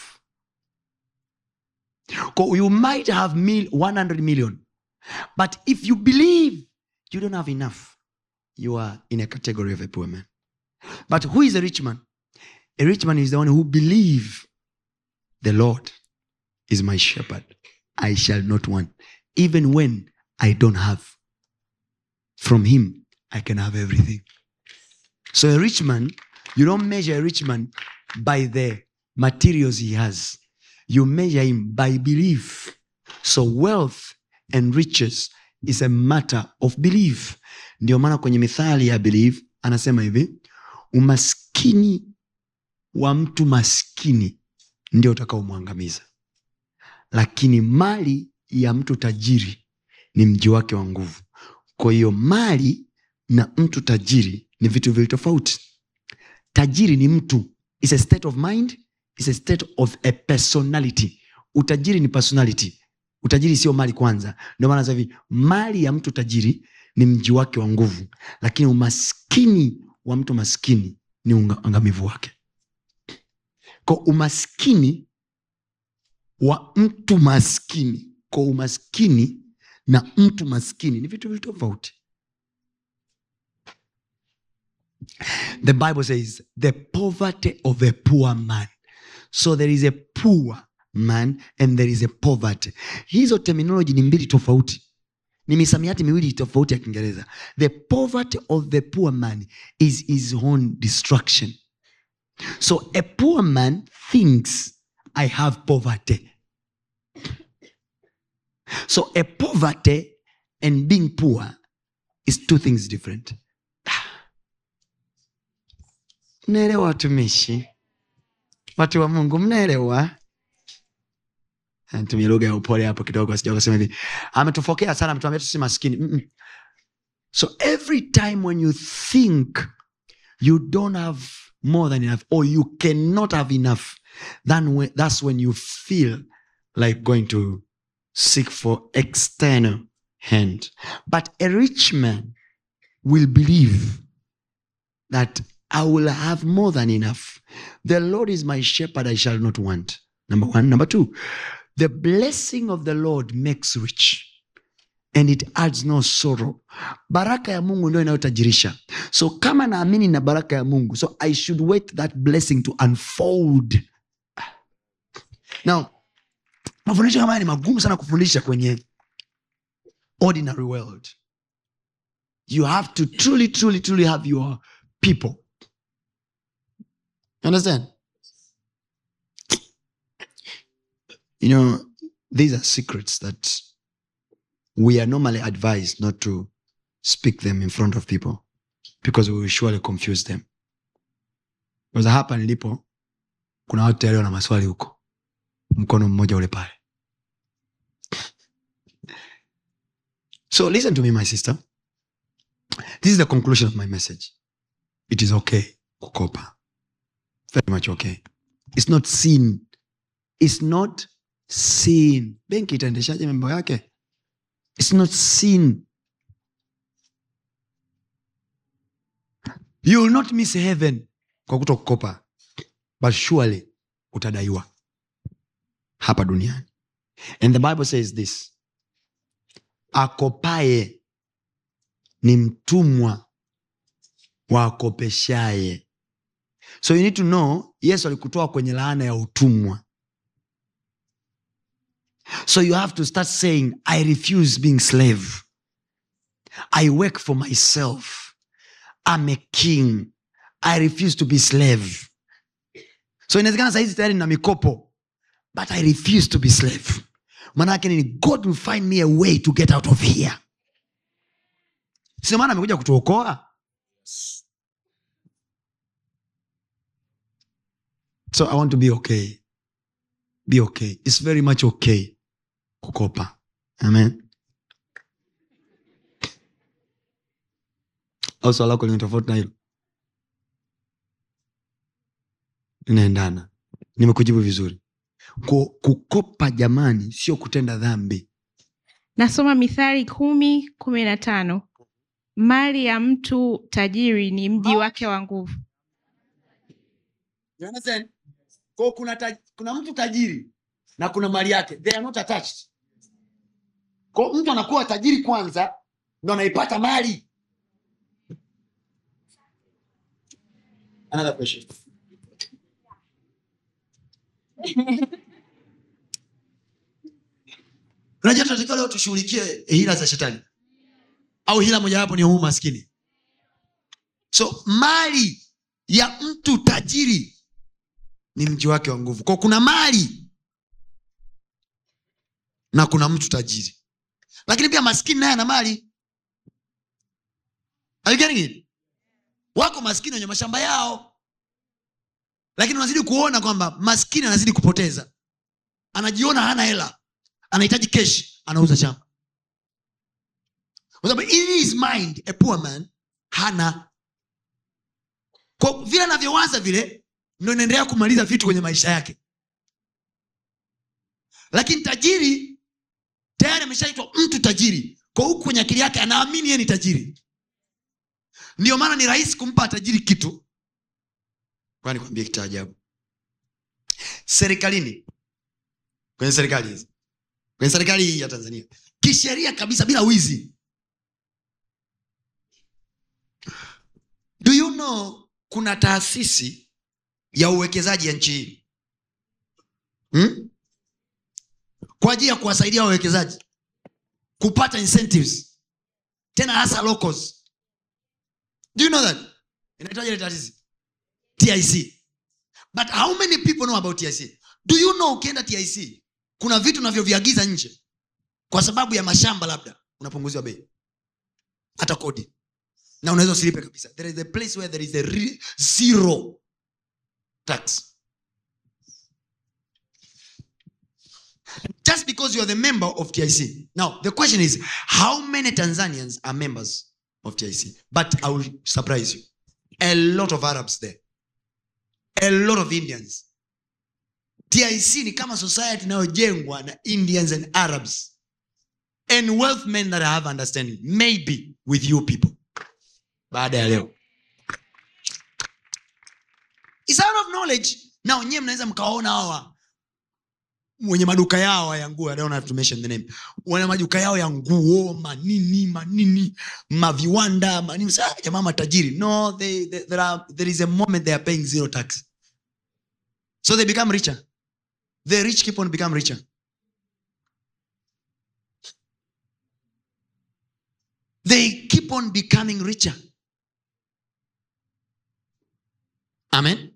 Ko- you might have mil- 100 million but if you believe you don't have enough you are in a category of a poor man but who is a rich man a rich man is the one who believe the lord is my shepherd i shall not want even when i don't have from him i can have everything so a rich man you don't measure a rich man by the materials he has you measure him by belief so wealth and riches is a matter of belief ndio maana kwenye mithali ya belief anasema hivi umaskini wa mtu maskini ndio utakaomwangamiza lakini mali ya mtu tajiri ni mji wake wa nguvu kwa hiyo mali na mtu tajiri ni vitu vili tofauti tajiri ni mtu is a state of mind is a state of a personality utajiri ni personality utajiri sio mali kwanza ndio maana sasa hivi mali ya mtu tajiri ni mji wake wa nguvu lakini umaskini wa mtu maskini ni uangamivu wake kwa umaskini wa mtu maskini kwa umaskini na mtu maskini ni vitu vitu tofauti the bible says the poverty of a poor man so there is a poor man and there is a poverty hizo terminology ni mbili tofauti ni misamiati miwili tofauti ya kiingereza the poverty of the poor man is his own destruction so a poor man thinks i have poverty so a poverty and being poor is two things different mnaelewa watumishi watu wa mungu mnaelewa tumia lugha ya upole hapo kidogo sija kusema hivi ametufokea sana ametuambia tusi maskini Mm-mm. so every time when you think you don't have more than enough or you cannot have enough then when, that's when you feel like going to seek for external hand but a rich man will believe that i will have more than enough the lord is my shepherd i shall not want number one number two the blessing of the lord makes rich and it adds no sorrow baraka ya mungu ndio inayotajirisha so kama naamini na baraka ya mungu so i should wait that blessing to unfold now mafundisho kama haya ni magumu sana kufundisha kwenye ordinary world you have to truly truly truly have your people you understand you know these are secrets that we are normally advised not to speak them in front of people because we will surely confuse them kwanza hapa nilipo kuna watu tayari wana maswali huko mkono mmoja ule pale so listen to me my sister this is the conclusion of my message it is okay kukopa very much okay it's not sin it's not sin benki itaendeshaje mambo yake it's not sin you will not miss heaven kwa kuto kukopa but surely utadaiwa hapa duniani and the bible says this akopaye ni mtumwa wa akopeshaye so you need to know yesu alikutoa kwenye laana ya utumwa so you have to start saying i refuse being slave i work for myself i'm a king i refuse to be slave so inawezekana sahizi tayari na mikopo but i refuse to be slave manake nini god will find me a way to get out of here sio maana amekuja kutuokoa so i want to be okay be okay it's very much okay kukopa amen au swala lako lina tofauti na hilo linaendana nimekujibu vizuri Ku- kukopa jamani sio kutenda dhambi nasoma mithali kumi kumi na tano mali ya mtu tajiri ni mji wake wa nguvu You understand? Kwa kuna, taj- kuna mtu tajiri na kuna mali yake they are not attached kwa mtu anakuwa tajiri kwanza ndo anaipata mali Another question. unajua tunatakiwa leo tushughulikie hila za shetani au hila mojawapo ni huu maskini so mali ya mtu tajiri ni mji wake wa nguvu kwa kuna mali na kuna mtu tajiri lakini pia maskini naye ana mali Are you getting it? wako maskini wenye mashamba yao lakini unazidi kuona kwamba maskini anazidi kupoteza anajiona hana hela anahitaji keshi anauza shamba kwa sababu in his mind a poor man hana kwa vile anavyowaza vile ndo inaendelea kumaliza vitu kwenye maisha yake lakini tajiri tayari ameshaitwa mtu tajiri kwa huku kwenye akili yake anaamini yeye ni tajiri ndio maana ni rahisi kumpa tajiri kitu Ngoja nikwambie kitu cha ajabu serikalini kwenye serikali hizi kwenye serikali hii ya tanzania kisheria kabisa bila wizi do you know kuna taasisi ya uwekezaji ya nchi hii hmm? kwa ajili ya kuwasaidia wawekezaji kupata incentives tena hasa locals do you know that inaitwaje ile taasisi tic but how many people know about tic do you know ukienda tic kuna vitu unavyoviagiza nje kwa sababu ya mashamba labda unapunguziwa bei hata kodi na unaweza usilipe kabisa there is a place where there is a re- zero tax just because you are the member of tic now the question is how many tanzanians are members of tic but i will surprise you a lot of arabs there a lot of indians tic ni kama society inayojengwa na indians and arabs and wealth men that have understanding maybe with you people baada ya leo It's out of knowledge now nyewe mnaweza mkawaona hawa wenye maduka yao ya nguo I don't have to mention the name wana maduka yao ya nguo manini manini maviwanda manini Sasa, ah, jamaa matajiri no they, they, there, are, there is a moment they are paying zero tax so they become richer the rich keep on become richer they keep on becoming richer amen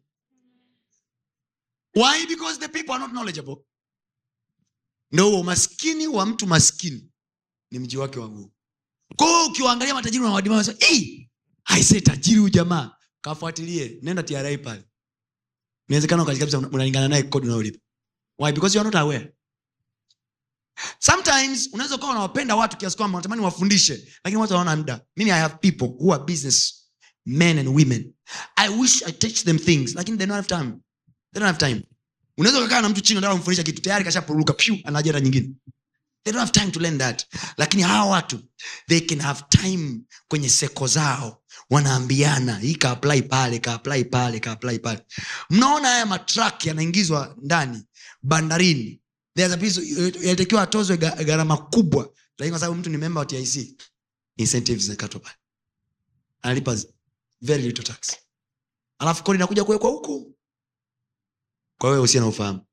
why because the people are not knowledgeable ndo umaskini wa mtu maskini ni mji wake wa nguo kwao ukiwaangalia matajiri nawadima aise tajiri huyu jamaa kafuatilie nenda tra pale inawezekana ukaji kabisa una- unalingana naye kodi unayolipa why because you are not aware sometimes unaweza ukawa unawapenda watu kiasi kwamba unatamani wafundishe lakini watu hawana muda mimi i have people who are business men and women i wish i teach them things lakini they don't have time they don't have time unaweza ukakaa na mtu chini unataka kumfundisha kitu tayari kashapuruka pyu ana ajenda nyingine they don't have time to learn that lakini hawa watu they can have time kwenye seko zao wanaambiana hii kaapply pale kaapply pale kaapply pale mnaona haya matrak yanaingizwa ndani bandarini There's a piece- yalitakiwa atozwe ga- gharama kubwa lakini kwa sababu mtu ni member wa tic incentives zinakatwa pale analipa z- very little tax alafu kodi inakuja kuwekwa huku kwa wewe usia na ufahamu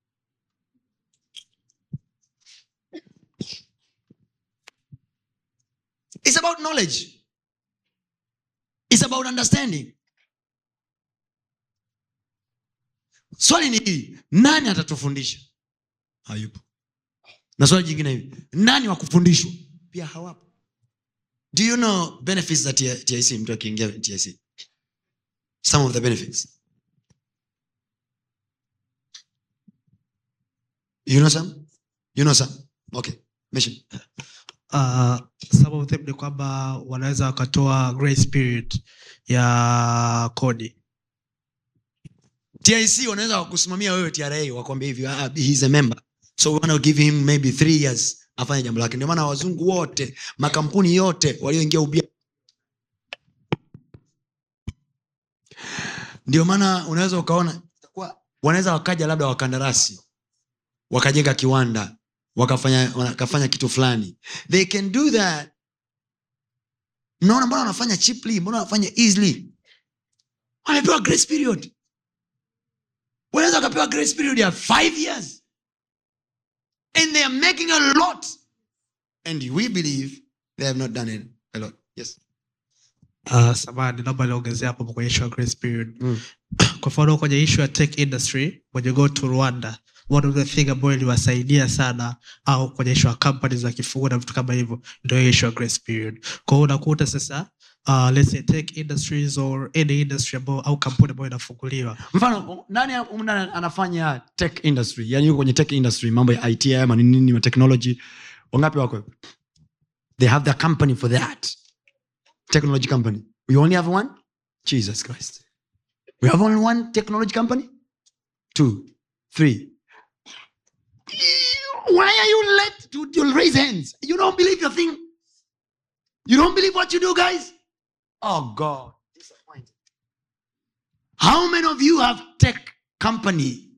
It's about knowledge. It's about understanding. Swali ni hili, nani atatufundisha? Hayupo. Na swali jingine hivi, nani wa kufundishwa? Pia hawapo. Do you know benefits za T- TIC mtu akiingia TIC? Some of the benefits. You know some? You know some? Okay. Mention. uh, some of them ni kwamba wanaweza wakatoa grace period ya kodi tic wanaweza wakusimamia wewe tra wakwambia hivi ah, he is a member so we want to give him maybe three years afanye jambo lake ndio maana wazungu wote makampuni yote walioingia ubia ndio maana unaweza ukaona itakuwa- wanaweza wakaja labda wakandarasi wakajenga kiwanda wakafanya wakafanya kitu fulani they can do that mnaona mbona wanafanya cheaply mbona wanafanya easily wamepewa grace period wanaweza wakapewa grace period ya five years and they are making a lot and we believe they have not done it a lot yes uh, samani naomba niongezea hapo kwenye issue ya grace period Mm. kwa mfano kwenye issue ya tech industry when you go to rwanda one of the thing ambayo iliwasaidia sana au kwenye issue ya companies za kifungua na vitu kama hivyo ndio hiyo issue ya grace period kwa hiyo unakuta sasa uh, let's say tech industries or any industry ambao au kampuni ambayo inafunguliwa mfano nani humu ndani anafanya tech industry yani yuko kwenye tech industry mambo ya it haya maninini ma technology wangapi wako they have their company for that technology company we only have one jesus christ we have only one technology company two three why are you let to, to raise hands you don't believe your thing you don't believe what you do guys oh god disappointed how many of you have tech company?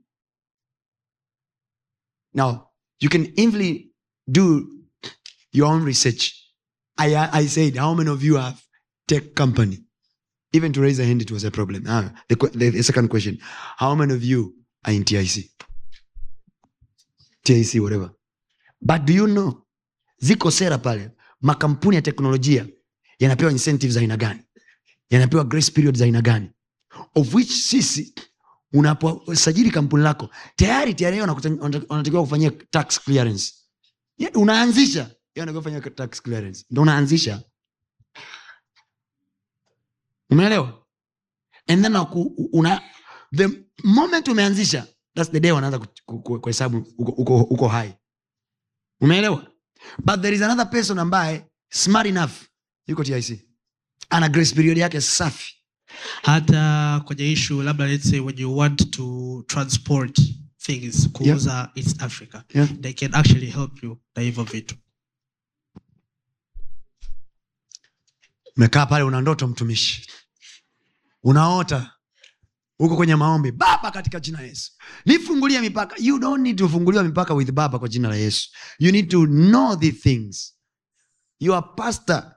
Now, you can easily do your own research. I, I said, how many of you have tech company? Even to raise a hand, it was a problem. Ah, the, que- the, the second question, how many of you are in TIC? TIC, whatever. But do you know ziko sera pale makampuni ya teknolojia yanapewa incentives za aina gani yanapewa grace period za aina gani of which sisi unaposajili kampuni lako tayari tayari wanatakiwa kufanyia tax clearance yeah, unaanzisha yeye anatakiwa kufanyia tax clearance ndo unaanzisha umeelewa and then unaku- una, the moment umeanzisha thats the day wanaanza ku- ku- ku- kuhesabu uko, uko, uko hai umeelewa but there is another person ambaye smart enough yuko tic ana grace period yake safi hata kwenye issue labda let's say when you want to transport things kuuza east africa Yeah. they can actually help you na hivyo vitu umekaa pale una ndoto mtumishi unaota huko kwenye maombi baba katika jina la yesu nifungulie mipaka you don't need to funguliwa mipaka with baba kwa jina la yesu you need to know the things your pastor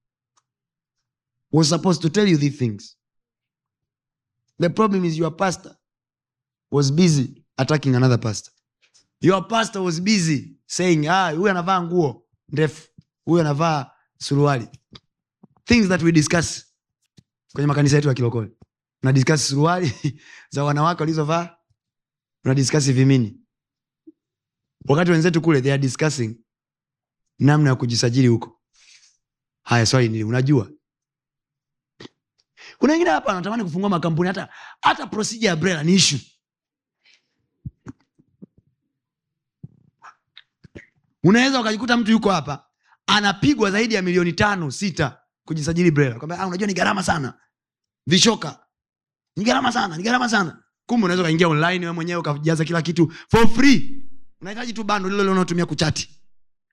was supposed to tell you the things the problem is your pastor was busy attacking another pastor your pastor was busy saying ah huyu anavaa nguo ndefu huyu anavaa suruali things that we discuss kwenye makanisa yetu ya kilokole una discuss suruali za wanawake walizovaa una discuss vimini wakati wenzetu kule they are discussing namna ya kujisajili huko haya swali nili unajua kuna wengine hapa wanatamani kufungua makampuni hata hata procedure ya brela ni issue unaweza ukajikuta mtu yuko hapa anapigwa zaidi ya milioni tano sita kujisajili brela kwamba ah, unajua ni gharama sana vishoka ni gharama sana ni gharama sana kumbe unaweza ukaingia online wewe mwenyewe ukajaza kila kitu for free unahitaji tu bando lile lile unaotumia kuchati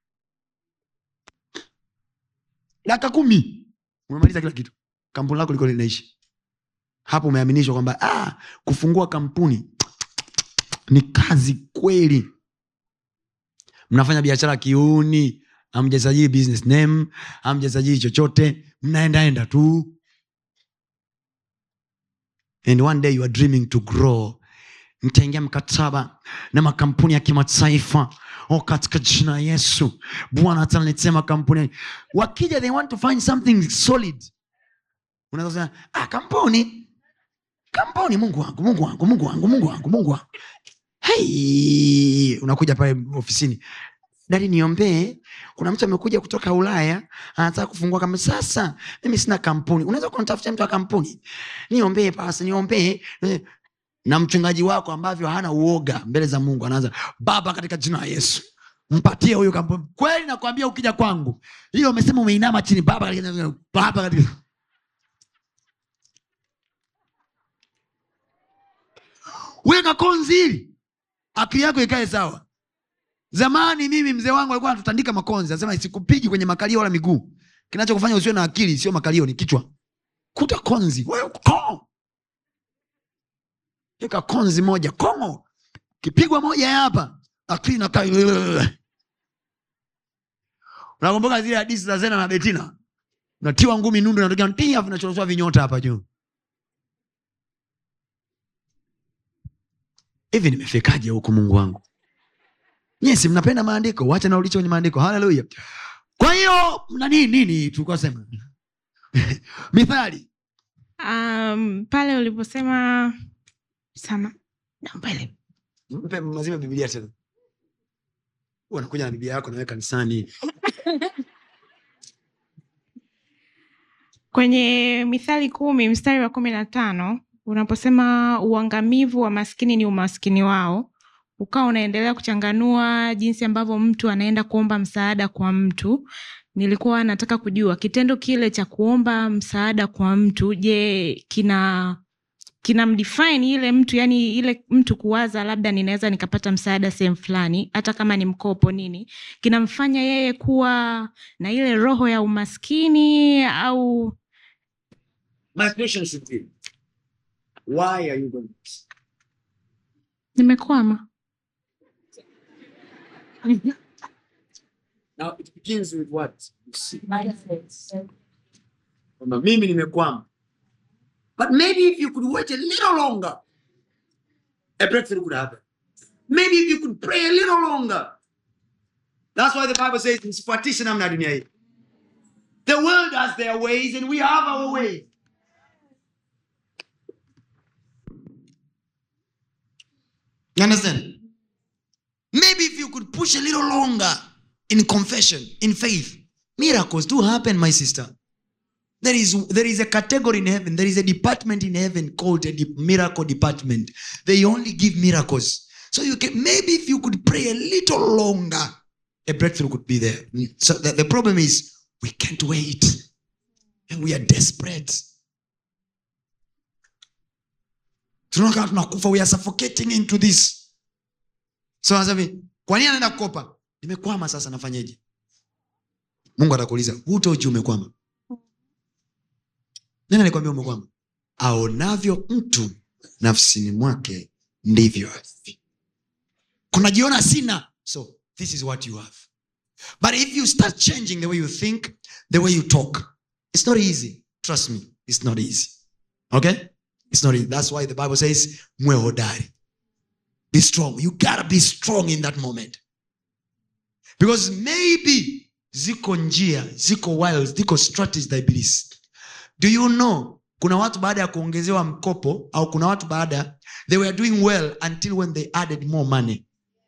dakika kumi umemaliza kila kitu kampuni lako liko linaishi hapo umeaminishwa kwamba ah, kufungua kampuni ni kazi kweli mnafanya biashara kiuni amjasajili business name amjasajili chochote mnaendaenda tu and one day you are dreaming to grow mtaingia mkataba na makampuni ya kimataifa o katika jina la yesu bwana ataletea makampuni wakija they want to find something solid unaweza kusema ah, kampuni kampuni mungu wangu mungu wangu mungu wangu mungu wangu mungu wangu hey, unakuja pale ofisini dadi niombee kuna mtu amekuja kutoka ulaya anataka kufungua kama sasa mimi sina kampuni unaweza kunitafutia mtu wa kampuni niombee pasa niombee Eh, na mchungaji wako ambavyo hana uoga mbele za mungu anaanza baba katika jina la yesu mpatie huyu kampuni kweli nakwambia ukija kwangu hiyo umesema umeinama chini baba katika baba katika weka konzi hili akili yako ikae sawa zamani mimi mzee wangu alikuwa anatutandika makonzi anasema sikupigi kwenye makalio wala miguu kinachokufanya usiwe na akili sio makalio ni kichwa kuta konzi wewe ko eka konzi moja kongo kipigwa moja ya hapa akili nakaa unakumbuka zile hadisi za zena na betina unatiwa ngumi nundu natokea tia vinachoroswa vinyota hapa juu hivi nimefikaje huku mungu wangu nyesi mnapenda maandiko wacha na ulicho kwenye maandiko haleluya kwa hiyo nani nini tulikuwa sema mithali um, pale uliposema sama naomba ile mpe mazima bibilia tena Huwa unakuja na biblia yako nawe kanisani kwenye mithali kumi mstari wa kumi na tano unaposema uangamivu wa maskini ni umaskini wao ukawa unaendelea kuchanganua jinsi ambavyo mtu anaenda kuomba msaada kwa mtu nilikuwa nataka kujua kitendo kile cha kuomba msaada kwa mtu je kina kinamdefine ile mtu yani ile mtu kuwaza labda ninaweza nikapata msaada sehemu fulani hata kama ni mkopo nini kinamfanya yeye kuwa na ile roho ya umaskini au My question should be, why are you going nimekwama Now it begins with what? You see. Kwamba mimi nimekwama. But maybe if you could wait a little longer, a breakthrough could happen. Maybe if you could pray a little longer, That's why the Bible says msifuatishe namna ya dunia hii. The world has their ways and we have our ways. You understand? Maybe if you could push a little longer in confession, in faith, miracles do happen, my sister. There is there is a category in heaven, there is a department in heaven called a de- miracle department. They only give miracles. So you can maybe if you could pray a little longer, a breakthrough could be there. So the, the problem is we can't wait. And we are desperate. Tunaona kama tunakufa, we are suffocating into this. So anasema hivi, kwa nini anaenda kukopa? Nimekwama sasa nafanyeje? Mungu atakuuliza, who told you umekwama? Nani alikwambia umekwama? Aonavyo mtu nafsini mwake ndivyo alivyo. kunajiona sina so this is what you have but if you start changing the way you think the way you talk it's not easy trust me it's not easy okay it's not easy that's why the bible says mwe hodari be strong you gotta be strong in that moment because maybe ziko njia ziko wiles ziko strategies za ibilisi do you know kuna watu baada ya kuongezewa mkopo au kuna watu baada they were doing well until when they added more money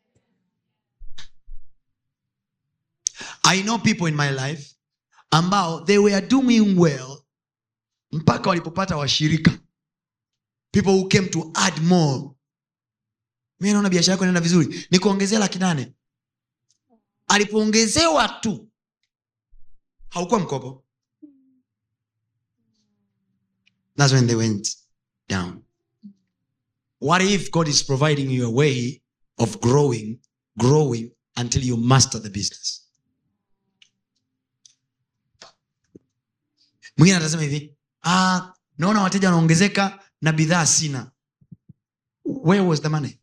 i know people in my life ambao they were doing well mpaka walipopata washirika people who came to add more mi naona biashara yako inaenda vizuri nikuongezea laki nane alipoongezewa tu haukuwa mkopo That's when they went down. What if God is providing you a way of growing, growing until you master the business? Mwingine atasema hivi, ah, naona wateja wanaongezeka na bidhaa sina. Where was the money?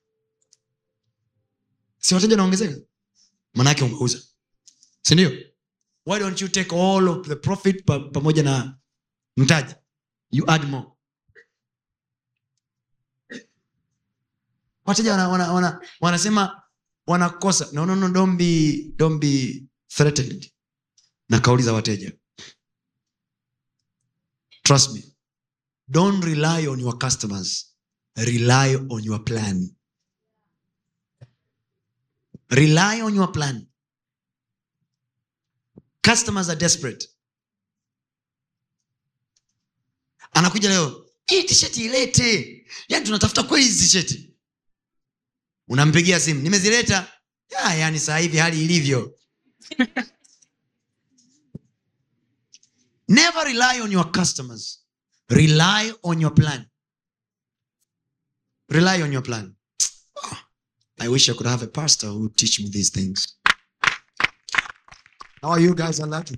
Si wateja wanaongezeka? Manake umeuza. Si ndio? Why don't you take all of the profit pa, pamoja na mtaji? you add more wateja wana, wana, wana, wanasema wanakosa no, no, no, don't be, don't be threatened na kauli za wateja trust me don't rely on your customers rely on your plan rely on your plan customers are desperate anakuja leo hii tisheti ilete yani tunatafuta kweli hizi tisheti unampigia simu nimezileta ya, yani saa hivi hali ilivyo never rely on your customers rely on your plan rely on your plan Oh, i wish i could have a pastor who would teach me these things how are you guys are lucky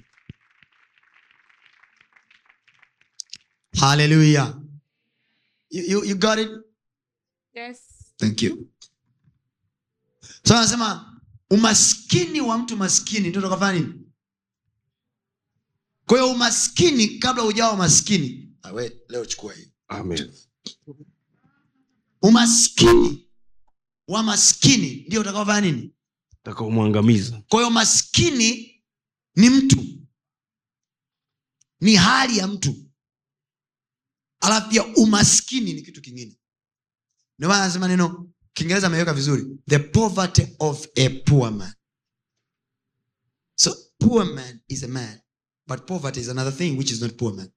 hallelujah you, you, you got it Yes. thank you so anasema umaskini wa mtu maskini ndio tukafanya nini kwa hiyo umaskini kabla ujawa maskini Ah, we, leo chukua hii Amen. umaskini wa maskini ndio utakaofanya nini Utakaomwangamiza. kwa hiyo maskini ni mtu ni hali ya mtu alafu pia umaskini ni kitu kingine ndio maana anasema neno kiingereza ameweka vizuri the poverty of a poor man so poor man is a man but poverty is another thing which is not poor man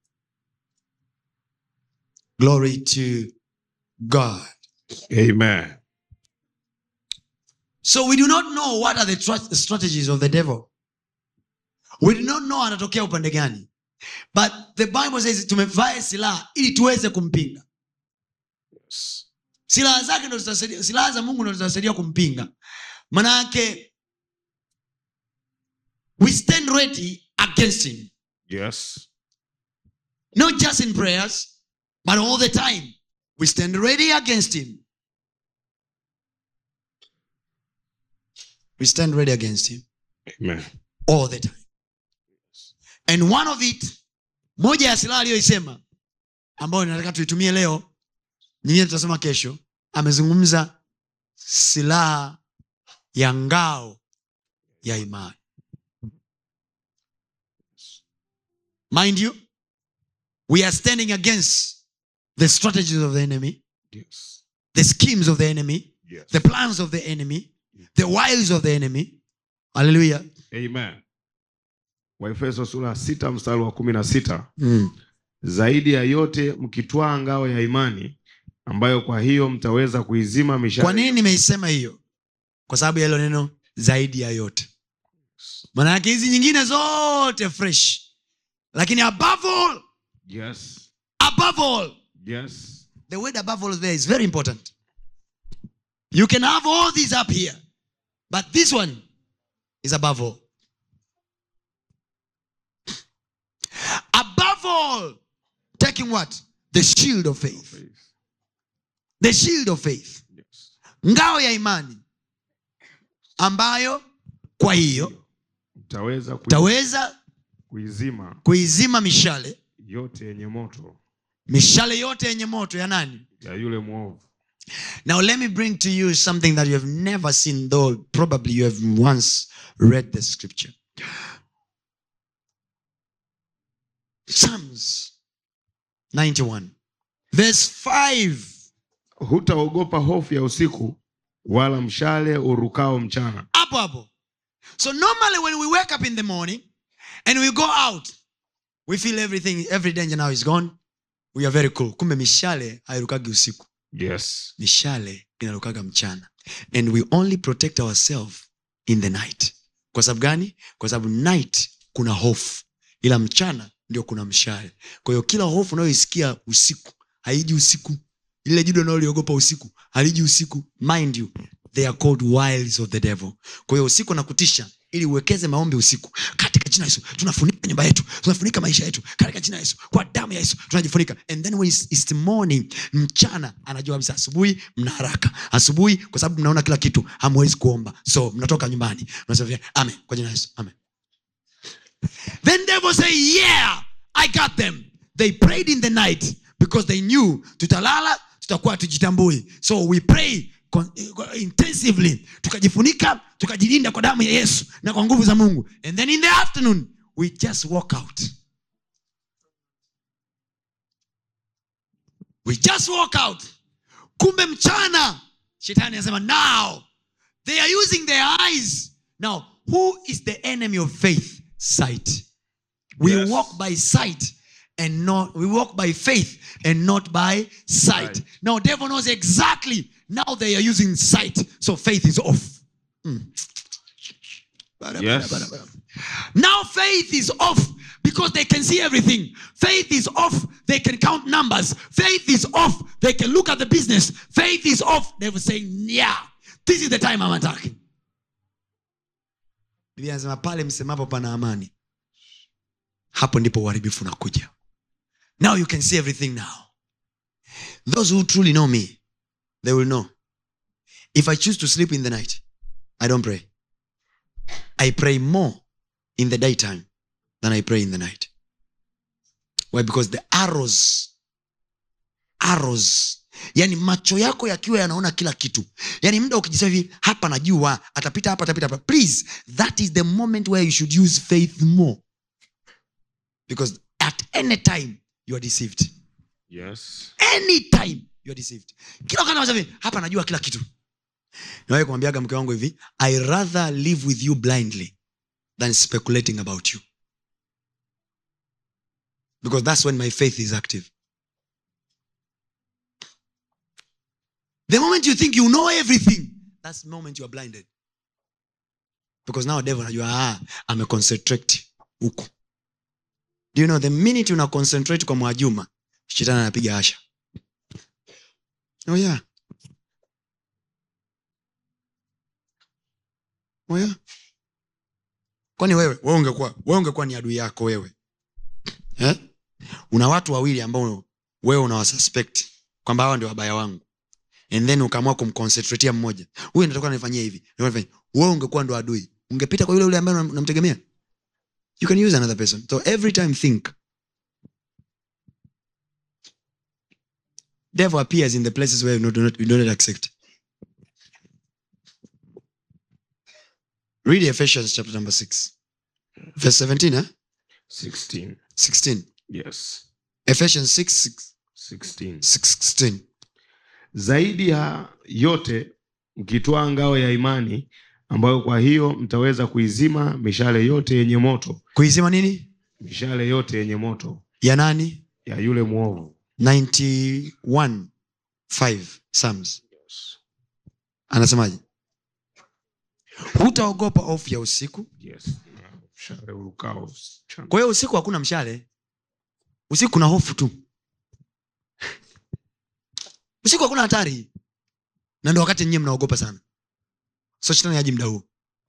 glory to god Amen. So we do not know what are the tra- strategies of the devil. We do not know anatokea upande gani. But the Bible says tumevaa silaha ili tuweze kumpinga. Silaha zake ndo zitasaidia, silaha za Mungu ndo zitasaidia kumpinga. Manake we stand ready against him. Yes. Not just in prayers, but all the time. We stand ready against him. We stand ready against him. Amen. all the time and one of it moja ya silaha aliyoisema ambayo nataka tuitumie leo nyingine tutasema kesho amezungumza silaha ya ngao ya imani mind you we are standing against the strategies of the enemy Yes. the schemes of the enemy Yes. the plans of the enemy the wiles of the enemy haleluya Amen. Waefeso sura ya sita mstari wa kumi na sita mm. zaidi ya yote mkitwaa ngao ya imani ambayo kwa hiyo mtaweza kuizima mishale kwa nini nimeisema hiyo kwa sababu ya hilo neno zaidi ya yote maana yake hizi nyingine zote fresh lakini above all yes. above all Yes. the word above all there is very important you can have all these up here but this one is above all above all taking what the shield of faith Faith. the shield of faith Yes. ngao ya imani ambayo kwa hiyo mtaweza kui- utaweza kuizima kuizima mishale yote yenye moto mishale yote yenye moto ya nani ya yule mwovu now let me bring to you something that you have never seen though probably you have once read the scripture psalms 91 verse 5 hutaogopa hofu ya usiku wala mshale urukao mchana hapo hapo so normally when we wake up in the morning and we go out we feel everything every danger now is gone we are very cool kumbe mishale hairukagi usiku yes mishale inarukaga mchana and we only protect ourselves in the night kwa sababu gani kwa sababu night kuna hofu ila mchana ndio kuna mshale kwa hiyo kila hofu unayoisikia usiku haiji usiku lile jido unaloliogopa usiku haliji usiku mind you they are called wiles of the devil kwa hiyo usiku nakutisha ili uwekeze maombi usiku katika jina la yesu tunafunika nyumba yetu tunafunika maisha yetu katika jina la yesu kwa damu ya yesu tunajifunika and then when it's, it's morning mchana anajua kabisa asubuhi mna haraka asubuhi kwa sababu mnaona kila kitu hamwezi kuomba so mnatoka nyumbani mnasema amen kwa jina la yesu amen then devil say yeah i got them they prayed in the night because they knew tutalala tutakuwa tujitambui so we pray con- eh, intensively tukajifunika tukajilinda kwa damu ya yesu na kwa nguvu za mungu and then in the afternoon we just walk out we just walk out kumbe mchana shetani anasema now they are using their eyes now who is the enemy of faith sight we Yes. walk by sight and not we walk by faith and not by sight Right. now devil knows exactly now they are using sight so faith is off Mm. Yes. now faith is off because they can see everything faith is off they can count numbers faith is off they can look at the business faith is off they will say yeah this is the time i'm attacking biblia anasema pale msemapo pana amani hapo ndipo uharibifu unakuja now you can see everything now those who truly know me they will know if i choose to sleep in the night i don't pray i pray more in the daytime than i pray in the night why because the arrows arrows yani macho yako yakiwa yanaona kila kitu yani muda ukijisema hivi hapa najua atapita hapa atapita hapa please that is the moment where you should use faith more because at any time you are deceived yes anytime you are deceived kila wakati unasema hivi hapa najua kila kitu nawai kumwambiaga mke wangu hivi i rather live with you blindly than speculating about you because that's when my faith is active the moment you think you know everything that's the moment you are blinded because now devil anajua ah, ameconcentrate huku do you know the minute una concentrate kwa mwajuma shetani anapiga asha oh yeah. oh yeah. kwani wewe wewe ungekuwa wewe ungekuwa ni adui yako wewe eh? una watu wawili ambao wewe unawasuspect kwamba hawa ndio wabaya wangu and then ukaamua kumconcentratia mmoja huyu natoka nifanyia hivi nifanyia. wewe ungekuwa ndo adui ungepita kwa yule yule ambaye unam- unamtegemea you can use another person so every time think devil appears in the places where you do not, you do not accept read ephesians chapter number 6 verse 17 eh? 16 16 yes ephesians 6 16 16 zaidi ya yote mkitwaa ngao ya imani ambayo kwa hiyo mtaweza kuizima mishale yote yenye moto kuizima nini mishale yote yenye moto ya nani ya yule mwovu 91 5 psalms anasemaje hutaogopa ofu ya usiku yes. mshale urukao mchana. kwa hiyo usiku hakuna mshale usiku kuna hofu tu usiku hakuna hatari na ndo wakati nyie mnaogopa sana so shetani aji mda huo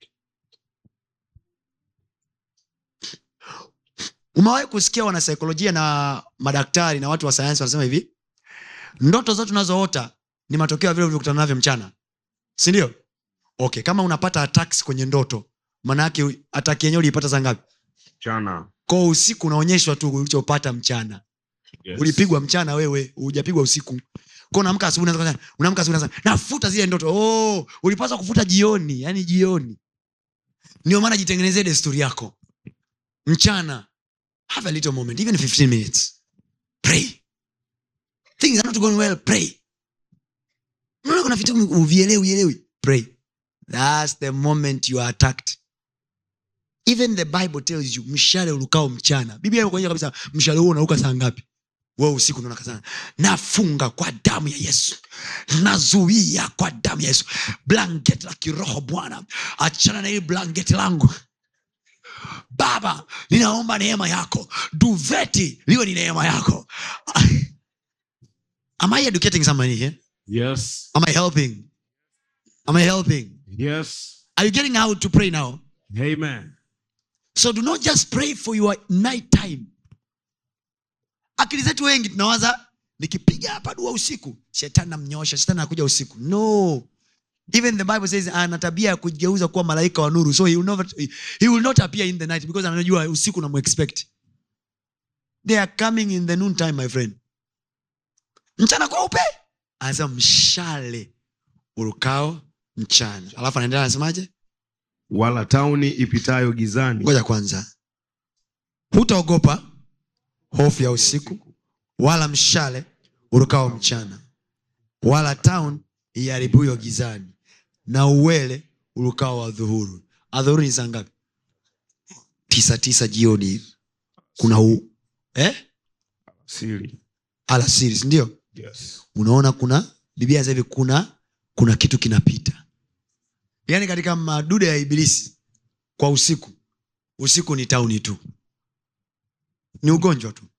umewahi kusikia wanasaikolojia na madaktari na watu wa sayansi wanasema hivi ndoto zote unazoota ni matokeo ya vile ulivyokutana navyo mchana sindio okay kama unapata attacks kwenye ndoto maanaake ataki yenyewe uliipata saa ngapi mchana kwa usiku unaonyeshwa tu ulichopata mchana yes. ulipigwa mchana wewe hujapigwa usiku kwa unaamka asubuhi unaanza kwanza- unaamka asubuhi unaanza nafuta zile ndoto oh, ulipaswa kufuta jioni yani jioni ndio maana jitengenezee desturi yako mchana have a little moment even 15 minutes pray things are not going well pray unaona kuna vitu uvielewi uelewi pray thats the moment you are attacked even the bible tells you mshale ulukao mchana biblia inakuonyesha kabisa mshale huo unauka saa ngapi wewe usiku unaona sana nafunga kwa damu ya yesu nazuia kwa damu ya yesu blanket la kiroho bwana achana na hili blanket langu baba ninaomba neema yako duveti liwe ni neema yako am i educating somebody here yes am i helping am i helping yes are you getting out to pray now amen so do not just pray for your night time akili zetu wengi tunawaza nikipiga hapa dua usiku shetani namnyosha shetani anakuja usiku no even the bible says ana tabia ya kujigeuza kuwa malaika wa nuru so he will, not, he will not appear in the night because anajua usiku namuexpect they are coming in the noon time my friend mchana kweupe anasema mshale urukao mchana alafu anaendelea anasemaje wala tauni ipitayo gizani ngoja kwanza hutaogopa hofu ya usiku wala mshale urukao mchana wala town iharibuyo gizani na uwele urukao wa dhuhuru adhuhuru ni saa ngapi tisa tisa jioni hivi kuna u eh? siri alasiri sindio yes unaona kuna biblia sasa hivi kuna kuna kitu kinapita yaani katika madude ya ibilisi kwa usiku usiku ni tauni tu ni ugonjwa tu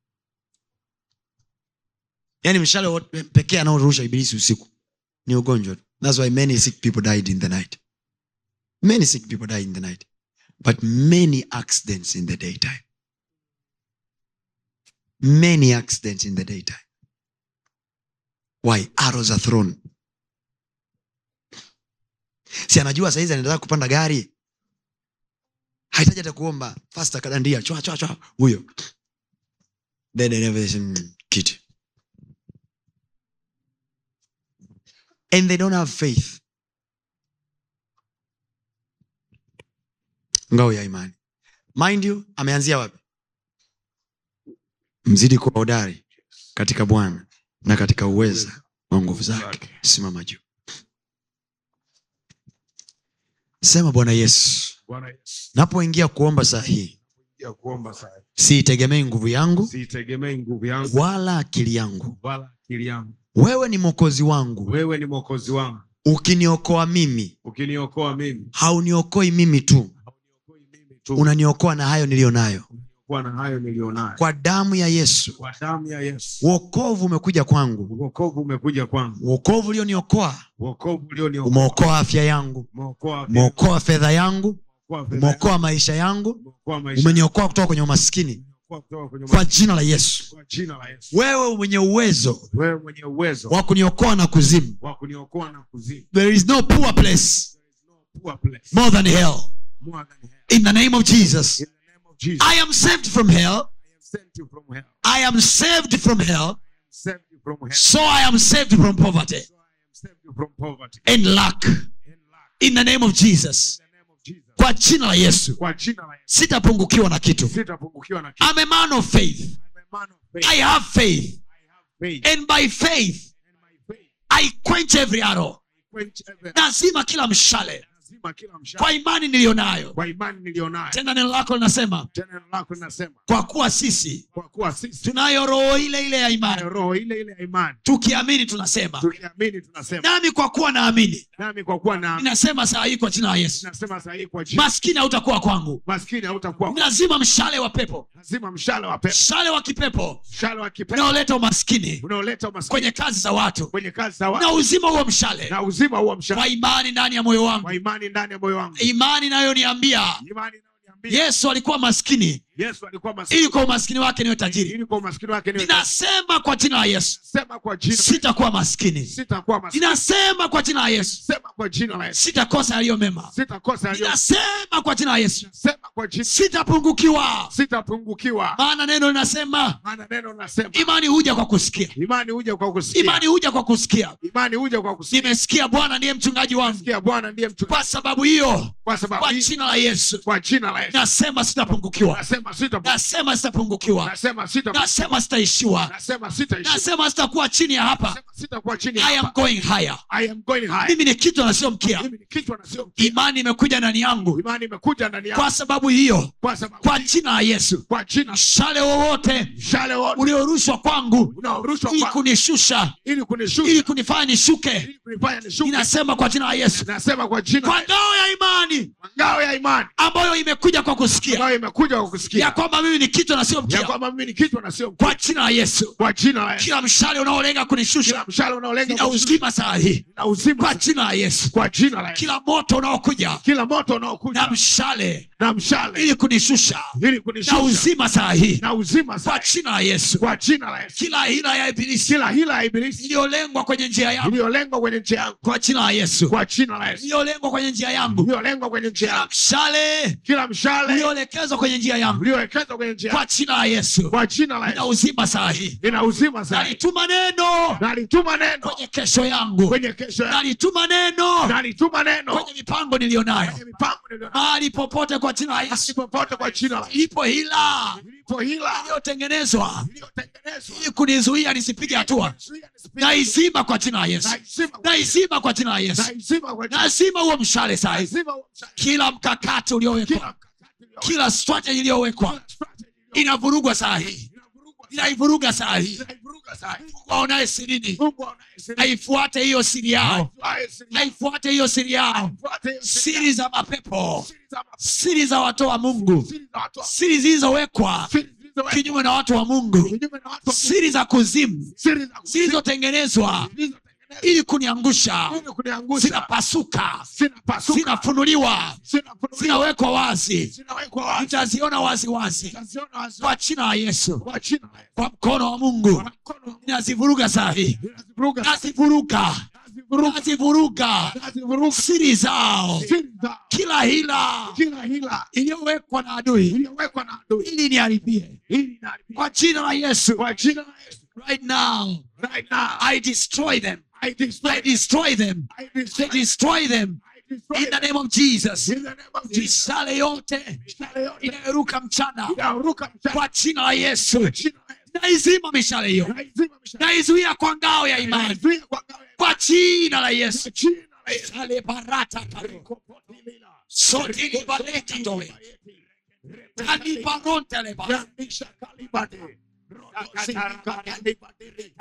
yaani mshale wote pekee anaorusha ibilisi usiku ni ugonjwa tu thats why many sick people died in the night many sick people died in the night but many accidents in the daytime many accidents in the daytime why arrows are thrown si anajua saizi anaendelea kupanda gari hahitaji hata kuomba fast akadandia chwa chwa chwa huyo then another, mm, kiti and they don't have faith ngao ya imani mind you ameanzia wapi mzidi kuwa hodari katika bwana na katika uweza wa nguvu zake simama juu sema bwana yesu bwana yesu napoingia kuomba saa hii ya kuomba sana siitegemei nguvu yangu siitegemei nguvu yangu wala akili yangu wala akili yangu wewe ni mwokozi wangu wewe ni mwokozi wangu ukiniokoa mimi ukiniokoa mimi hauniokoi mimi tu hauniokoi mimi tu unaniokoa na hayo niliyo nayo kuwa na hayo nilionayo kwa damu ya yesu kwa damu ya yesu wokovu umekuja kwangu wokovu umekuja kwangu wokovu ulioniokoa wokovu ulioniokoa umeokoa afya yangu umeokoa umeokoa fedha yangu umeokoa fedha umeokoa maisha yangu umeokoa maisha umeniokoa kutoka kwenye umaskini umeokoa kutoka kwenye kwa ma- jina la yesu kwa jina la Yesu wewe mwenye uwezo wewe mwenye uwezo wa kuniokoa na kuzimu wa kuniokoa na kuzimu there is no poor place poor place more than hell more than hell in the name of jesus in the name of Jesus i am saved from hell I am saved you from hell i am saved from hell saved you from hell so i am saved from poverty so I am saved you from poverty and lack in lack in the name of jesus in the name of Jesus. kwa jina la yesu Kwa jina la Yesu. sitapungukiwa na kitu Sitapungukiwa na kitu. I'm a man of faith I'm a man of faith. i have faith I have faith. and by faith And my faith i quench every arrow quench every nazima kila mshale lazima kila mshale. kwa imani niliyonayo Kwa imani nilionayo. tena neno lako linasema Tena neno lako linasema kwa kuwa sisi kwa kuwa sisi tunayo roho ile ile ya imani tunayo roho ile ile ya imani. tukiamini tunasema Tukiamini tunasema. nami kwa kuwa naamini Nami kwa kuwa na ninasema saa hii kwa jina la yesu nasema sahihi kwa jina. maskini hautakuwa kwangu Maskini hautakuwa. lazima mshale wa pepo Lazima mshale wa pepo. mshale wa kipepo Mshale wa kipepo unaoleta umaskini unaoleta umaskini kwenye kazi za watu kwenye kazi za na watu uzima huo mshale na uzima huo mshale kwa imani ndani ya moyo wangu kwa imani ndani ya moyo wangu. imani inayoniambia Imani inayoniambia yesu alikuwa maskini Yesu alikuwa maskini ili kwa umaskini wake niwe tajiri ili kwa umaskini wake niwe ninasema kwa jina la yesu sema kwa jina sitakuwa maskini sitakuwa maskini ninasema kwa jina la yesu sema kwa jina la Yesu sitakosa yaliyo mema sitakosa yaliyo ninasema kwa jina la yesu sema kwa jina sitapungukiwa sitapungukiwa maana neno linasema maana neno nasema imani huja kwa kusikia imani huja kwa kusikia imani huja kwa kusikia imani huja kwa kusikia nimesikia bwana ndiye mchungaji wangu Sikia Bwana ndiye mtu kwa sababu hiyo kwa sababu kwa hii- jina la yesu kwa jina la Yesu nasema sitapungukiwa nasema sita nasema sitapungukiwa nasema sita nasema sitaishiwa nasema sitaishi nasema sitakuwa chini ya hapa nasema sitakuwa chini i am hapa going higher I am going high mimi ni kichwa na sio mkia mimi ni kichwa na sio mkia. imani imekuja ndani yangu imani imekuja ndani yangu kwa sababu hiyo kwa sababu kwa jina la yesu kwa jina mshale wowote mshale wote uliorushwa kwangu unaorushwa ili kwa kunishusha ili kunishusha ili kunifanya nishuke ili kunifanya nishuke ninasema kwa jina la yesu nasema kwa jina kwa la Yesu. ngao ya imani Kwa ngao ya imani ambayo imekuja kwa kusikia ambayo imekuja kwa ya kusikia kwamba mimi ni kichwa na sio ya mkia kwamba mimi ni kichwa na sio mkia kwa jina la yesu kwa jina la Yesu kila mshale unaolenga kunishusha kila mshale unaolenga na uzima saa hii na uzima kwa jina la yesu kwa jina la Yesu kila moto unaokuja kila moto na unaokuja mshale na mshale ili kunishusha ili na kunishusha uzima saa hii na uzima kwa sasa jina la yesu kwa jina la Yesu kila hila ya ibilisi kila hila ya ibilisi iliyolengwa kwenye njia yangu iliyolengwa kwenye njia yangu kwa jina la yesu kwa jina la Yesu iliyolengwa kwenye njia yangu iliyolengwa kwenye njia kila yangu mshale kila mshale ulioelekezwa kwenye njia yangu uliowekezwa kwenye njia yangu kwa jina la yesu kwa jina la na Yesu uzima saa hii ina uzima sasa nalituma neno nalituma neno kwenye kesho yangu kwenye kesho yangu nalituma neno nalituma neno kwenye mipango niliyonayo kwenye mipango niliyo mahali popote kwa jina la yesu popote kwa jina la Yesu ipo hila ilipo hila iliyotengenezwa iliyotengenezwa ili kunizuia nisipige hatua Zuia nisipige naizima kwa jina la yesu naizima naizima kwa jina la yesu naizima kwa jina nazima huo mshale saa hizi naizima huo mshale. kila mkakati uliowekwa kila mkakati uliowekwa, kila strategy iliyowekwa kila strategy iliyowekwa, inavurugwa saa hii inavurugwa sasa, inaivuruga saa hii inaivuruga sasa. mungu aonaye sirini Mungu anayesimama, aifuate hiyo siri yao anayesimama, aifuate hiyo siri yao afuate hiyo siri siri za mapepo siri za mapepo, siri za watu wa mungu siri za watu wa- siri zilizowekwa siri zilizowekwa kinyume na watu wa mungu kinyume na watu wa Mungu, siri za kuzimu siri za kuzimu, zilizotengenezwa zilizotengenezwa ili kuniangusha ili kuniangusha, zinapasuka zinapasuka, zinafunuliwa zinafunuliwa, zinawekwa wazi zinawekwa wazi, nitaziona waziwazi zitaziona wazi kwa jina la yesu kwa jina la Yesu. kwa mkono wa mungu Kwa mkono wa Mungu, nazivuruga saa hii zinazivuruga, nazivuruga zinazivuruga, nazivuruga zinazivuruga, siri zao siri za kila hila kila hila iliyowekwa na adui iliyowekwa na adui ili niharibie ili inaharibika. kwa jina la yesu kwa jina la Yesu. right now Right now, i destroy them I destroy, i destroy them I i destroy, destroy them I destroy in the them. name of jesus In the name of Jesus. mishale yote Mishale yote inayoruka mchana inayoruka mchana kwa jina la yesu kwa jina la Yesu. naizima mishale hiyo Naizima mishale. naizuia kwa ngao ya imani Naizuia kwa ngao ya kwa jina la yesu kwa jina la Yesu. Shale barata karo. Sotili baleta towe. Tani baronte le ba. Yandisha kalibade. Rodo sindika kalibade.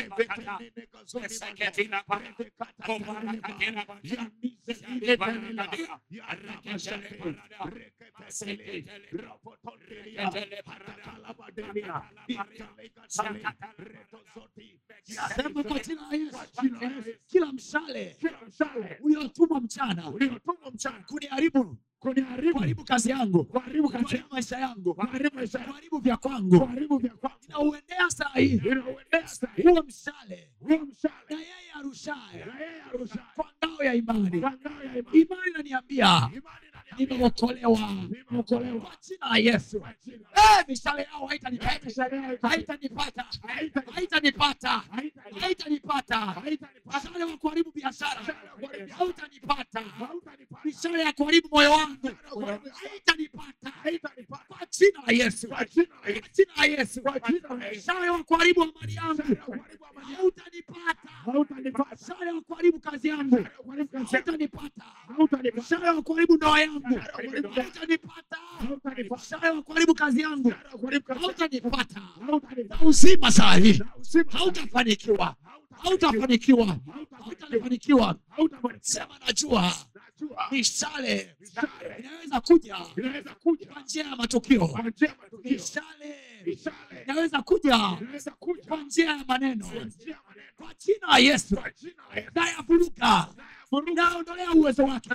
Sema kwa jina la Yesu. Kila mshale uliotumwa mchana kuniharibu kuharibu kazi yangu kuharibu maisha yangu kuharibu vya kwangu inauendea saa hii huo mshale na yeye arushaye kwa ngao ya imani imani inaniambia nimeokolewa nimeokolewa kwa jina la yesu kwa jina Eh, mishale yao haitanipata mishale yao haitanipata haitanipata. haitanipata Haitanipata. haitanipata Haitanipata. mishale wa kuharibu biashara Mishale wa kuharibu hautanipata Hautanipata. mishale ya kuharibu moyo wangu kuharibu- haitanipata Haitanipata. kwa jina la yesu Kwa jina la kwa Yesu. jina la yesu Kwa jina la Yesu. mishale wa kuharibu amani yangu Mishale wa kuharibu amani yangu. hautanipata Hautanipata. mishale wa kuharibu kazi yangu Mishale wa kuharibu kazi yangu. hautanipata Hautanipata. mshale wa kuharibu ndoa yangu Mshale wa kuharibu ndoa yangu. hautanipata Hautanipata. mshale wa kuharibu kazi yangu Mshale wa kuharibu kazi yangu. hautanipata Hautanipata. na uzima saa hii Na uzima. hautafanikiwa hautafanikiwa hautafanikiwa Hautafanikiwa. sema najua Najua. mishale Mishale. inaweza kuja Inaweza kuja kwa njia ya matukio kwa njia ya matukio. mishale Mishale. inaweza kuja Inaweza kuja kwa njia ya maneno kwa njia ya maneno. kwa jina la yesu Kwa jina la Yesu. nayavuruga Vuruga. naondolea uwezo wake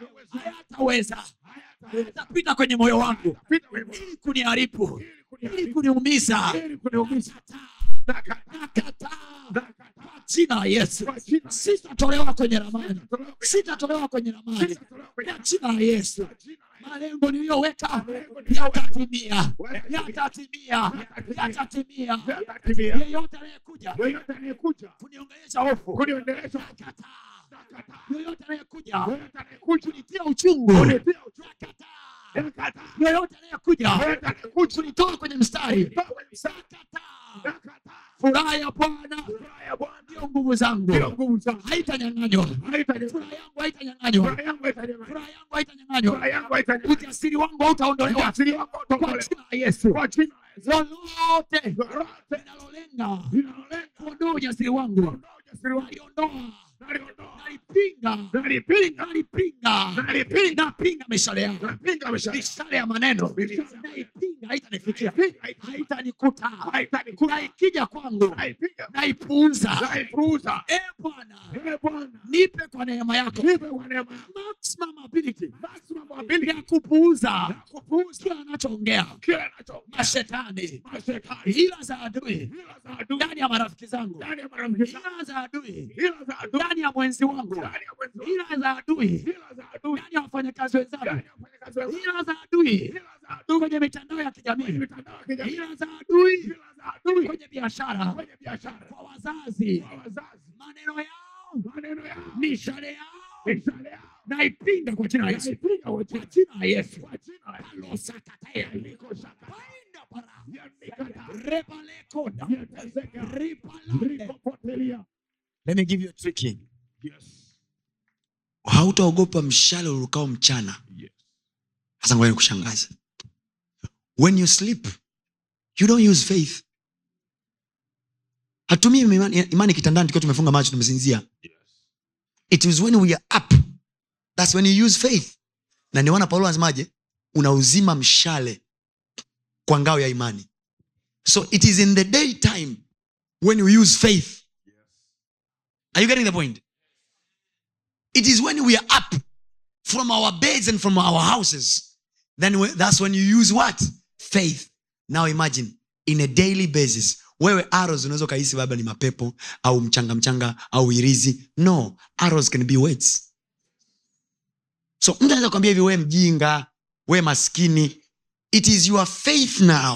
hayataweza hayatapita kwenye moyo wangu Pita wewe. ili kuniharibu Ili ili kuniharibu. kuniumiza Ili kuniumiza. Nakataa. Nakataa. Nakataa. kwa jina la yesu Kwa jina la sitatolewa kwenye ramani Sitatolewa kwenye- sitatolewa kwenye ramani Sitatolewa kwenye- kwa jina la yesu Kwa jina la Yesu. malengo niliyoweka Malengo niliyoweka. yatatimia Yatatimia. yatatimia yatatimia Yatatimia. yeyote anayekuja Yoyote anayekuja kuniongelesha hofu kuniondelesha nakataa nakataa. yoyote anayekuja Yoyote anayekuja kunitia uchungu kunitia uchungu. nakataa Nakataa. yoyote anayekuja Yoyote anayekuja kunitoa kwenye mstari kunitoa kwenye mstari. nakataa Nakataa. furaha ya bwana Furaha ya Bwana ndio nguvu zangu ndio nguvu zangu. haitanyang'anywa Haitanyang'anywa. furaha yangu haitanyang'anywa Furaha yangu haitanyang'anywa. furaha yangu haitanyang'anywa Furaha yangu haitanyang'anywa. ujasiri wangu hautaondolewa Ujasiri wangu kwa hautaondolewa. jina la yesu Kwa jina la Yesu. lolote Lolote linalolenga linalolenga kuondoa ujasiri wangu kuondoa ujasiri wangu. naliondoa Naliondoa. nalipinga Nalipinga. nalipinga Nalipinga. napinga mishale yangu Napinga mishale. mishale ya maneno Mishale. naipinga haitanifikia Naipiga. haitanikuta Haitanikuta. na ikija kwangu Naipiga. naipuuza Naipuuza. e bwana Ee Bwana, nipe kwa neema yako nipe kwa neema yako maximum ability maximum ability ya kupuuza ya kupuuza kila anachoongea kila anacho mashetani mashetani, hila za adui hila za adui ndani ya marafiki zangu ndani ya marafiki zangu, hila za adui hila za adui ndani ya mwenzi wangu ndani ya mwenzi wangu, hila za adui hila za adui ndani ya wafanyakazi wenzangu ndani ya wafanyakazi wenzangu, hila za adui hila za adui kwenye mitandao ya kwenye kijamii mitandao ya kijamii, hila za adui hila za adui kwenye biashara kwenye biashara, kwa wazazi kwa wazazi, maneno yao maneno yao, mishale yao mishale yao, naipinga kwa jina la yesu naipiga kwa kwa jina jina la yesu kwa jina la Yesu. alosakataya Niko shaka. Painda para. Yanikata. Repalekoda. Yatezeka. Ripalande. Rikopotelia. Let me give you a trick. Yes. hautaogopa mshale urukao mchana Yes. hasa ngoja nikushangaze when you sleep you don't use faith hatumii imani, imani kitandani tukiwa tumefunga macho tumesinzia Yes. it is when we are up thats when you use faith na niwana paulo anasemaje unauzima mshale kwa ngao ya imani so it is in the day time when you use faith are you getting the point it is when we are up from our beds and from our houses then we, that's when you use what faith now imagine in a daily basis wewe arrows unaweza ukahisi labda ni mapepo au mchanga mchanga au irizi no arrows can be weights so mtu anaweza kuambia hivi we mjinga we maskini it is your faith now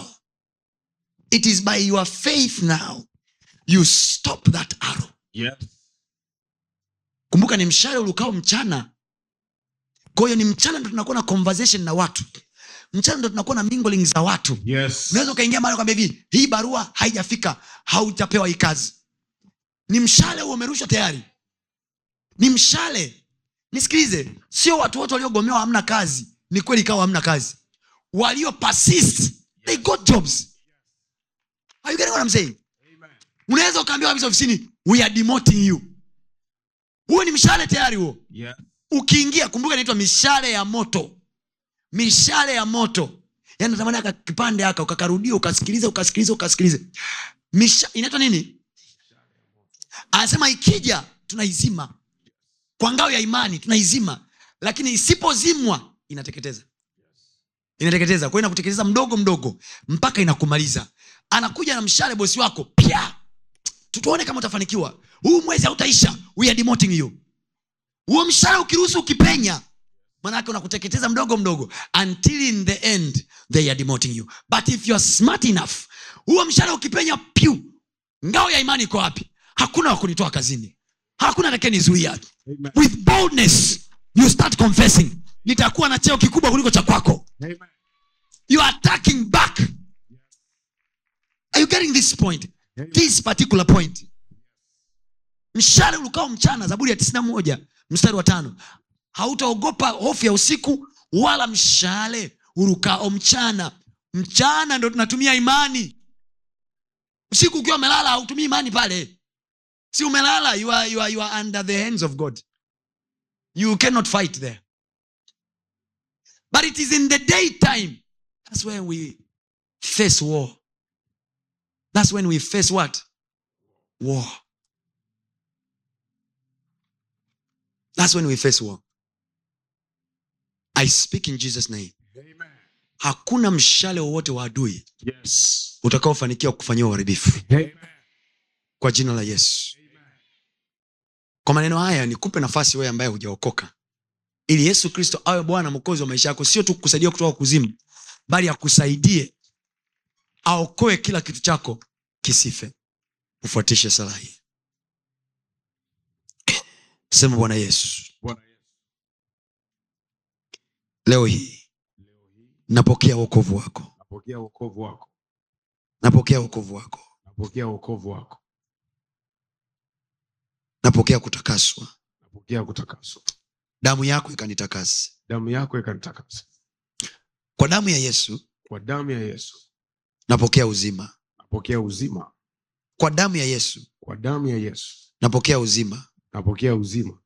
it is by your faith now you stop that arrow Yes. kumbuka ni mshale ulukao mchana kwa hiyo ni mchana ndo tunakuwa na conversation na watu mchana ndo tunakuwa na mingling za watu Yes. unaweza ukaingia mahali kwambia hivi hii barua haijafika haujapewa hii kazi ni mshale huo umerushwa tayari ni mshale nisikilize sio watu wote waliogomewa hamna kazi ni kweli ikawa hamna kazi walio persist they got jobs are you getting what I'm saying unaweza ukaambiwa kabisa ofisini we are demoting you huo ni mshale tayari huo Yes. ukiingia kumbuka inaitwa mishale ya moto mishale ya moto yani natamani aka kipande aka ukakarudia ukasikiliza ukasikiliza ukasikiliza Misha, inaitwa nini anasema ikija tunaizima kwa ngao ya imani tunaizima lakini isipozimwa inateketeza inateketeza kwa hiyo inakuteketeza mdogo mdogo mpaka inakumaliza anakuja na mshale bosi wako pya tutuone kama utafanikiwa huu mwezi hautaisha we are demoting you huo mshale ukiruhusu ukipenya manake unakuteketeza mdogo mdogo until in the end they are demoting you but if you are smart enough huo mshahara ukipenya pyu ngao ya imani iko wapi hakuna wa kunitoa kazini hakuna atakenizuia with boldness you start confessing nitakuwa na cheo kikubwa kuliko cha kwako you are attacking back are you getting this point this particular point mshale ulukao mchana zaburi ya tisina moja mstari wa tano hautaogopa hofu ya usiku wala mshale urukao mchana mchana ndo tunatumia imani usiku ukiwa umelala hautumii imani pale si umelala you are, you are, you are under the hands of god you cannot fight there but it is in the daytime that's where we face war that's when we face what war that's when we face war i speak in jesus name hakuna mshale wowote wa adui Yes. utakaofanikiwa kufanyia uharibifu kwa jina la yesu kwa maneno haya nikupe nafasi wewe ambaye hujaokoka ili yesu kristo awe bwana mwokozi wa maisha yako sio tu kukusaidia kutoka kuzimu bali akusaidie aokoe kila kitu chako kisife ufuatishe sala hii sema bwana yesu Bwana Yesu, leo hii napokea wokovu wako napokea wokovu wako napokea wokovu wako napokea wokovu wako napokea kutakaswa napokea kutakaswa damu yako ikanitakase damu yako ikanitakasa kwa damu ya yesu kwa damu ya yesu napokea uzima napokea uzima kwa damu ya yesu kwa damu ya yesu napokea uzima napokea uzima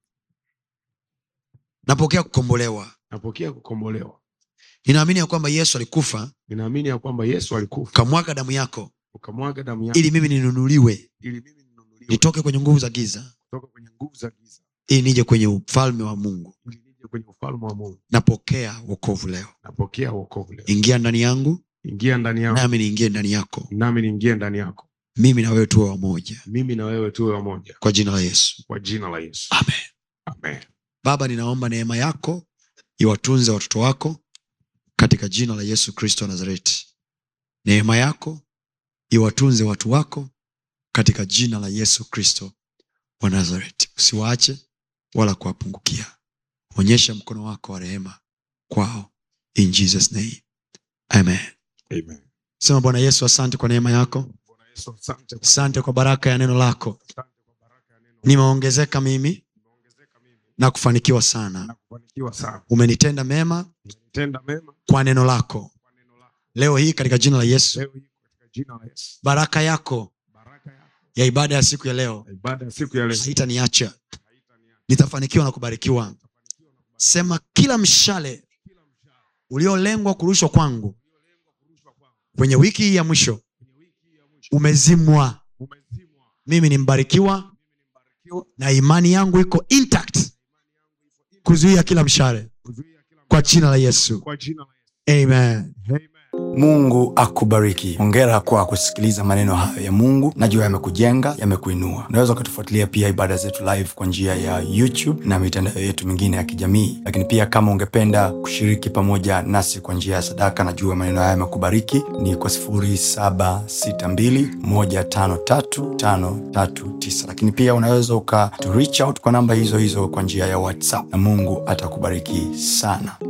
napokea kukombolewa napokea kukombolewa ninaamini ya kwamba yesu alikufa ninaamini ya kwamba yesu alikufa ukamwaga damu yako ukamwaga damu yako ili mimi ninunuliwe ili mimi ninunuliwe nitoke kwenye nguvu za giza kutoka kwenye nguvu za giza ili nije kwenye ufalme wa mungu ili nije kwenye ufalme wa mungu napokea wokovu leo napokea wokovu leo ingia ndani yangu ingia ndani yangu nami niingie ndani yako nami niingie ndani yako mimi na wewe tuwe wamoja mimi na wewe tuwe wamoja kwa jina la yesu kwa jina la yesu amen amen baba ninaomba neema yako iwatunze watoto wako katika jina la yesu kristo wa nazareti neema yako iwatunze watu wako katika jina la yesu kristo wa nazareti usiwaache wala kuwapungukia onyesha mkono wako wa rehema kwao in jesus name amen amen sema bwana yesu asante kwa neema yako bwana yesu asante kwa asante kwa baraka ya neno lako asante kwa baraka ya neno nimeongezeka mimi umeongezeka mimi na kufanikiwa sana na kufanikiwa sana umenitenda mema umenitenda mema kwa neno lako kwa neno lako leo hii katika jina la yesu leo hii katika jina la yesu baraka yako baraka yako ya ibada ya siku ya leo na ibada ya siku ya leo haitaniacha haitaniacha nitafanikiwa na kubarikiwa sema kila mshale uliolengwa kurushwa kwangu kwenye wiki hii ya mwisho umezimwa umezimwa mimi ni mbarikiwa na imani yangu iko intact kuzuia kila mshale kuzuia kila kwa jina la yesu kwa jina la yesu amen amen mungu akubariki hongera kwa kusikiliza maneno hayo ya mungu najua yamekujenga yamekuinua unaweza ukatufuatilia pia ibada zetu live kwa njia ya youtube na mitandao yetu mingine ya kijamii lakini pia kama ungependa kushiriki pamoja nasi kwa njia ya sadaka najua maneno haya yamekubariki ni kwa 762153539 lakini pia unaweza uka to reach out kwa namba hizo hizo kwa njia ya whatsapp na mungu atakubariki sana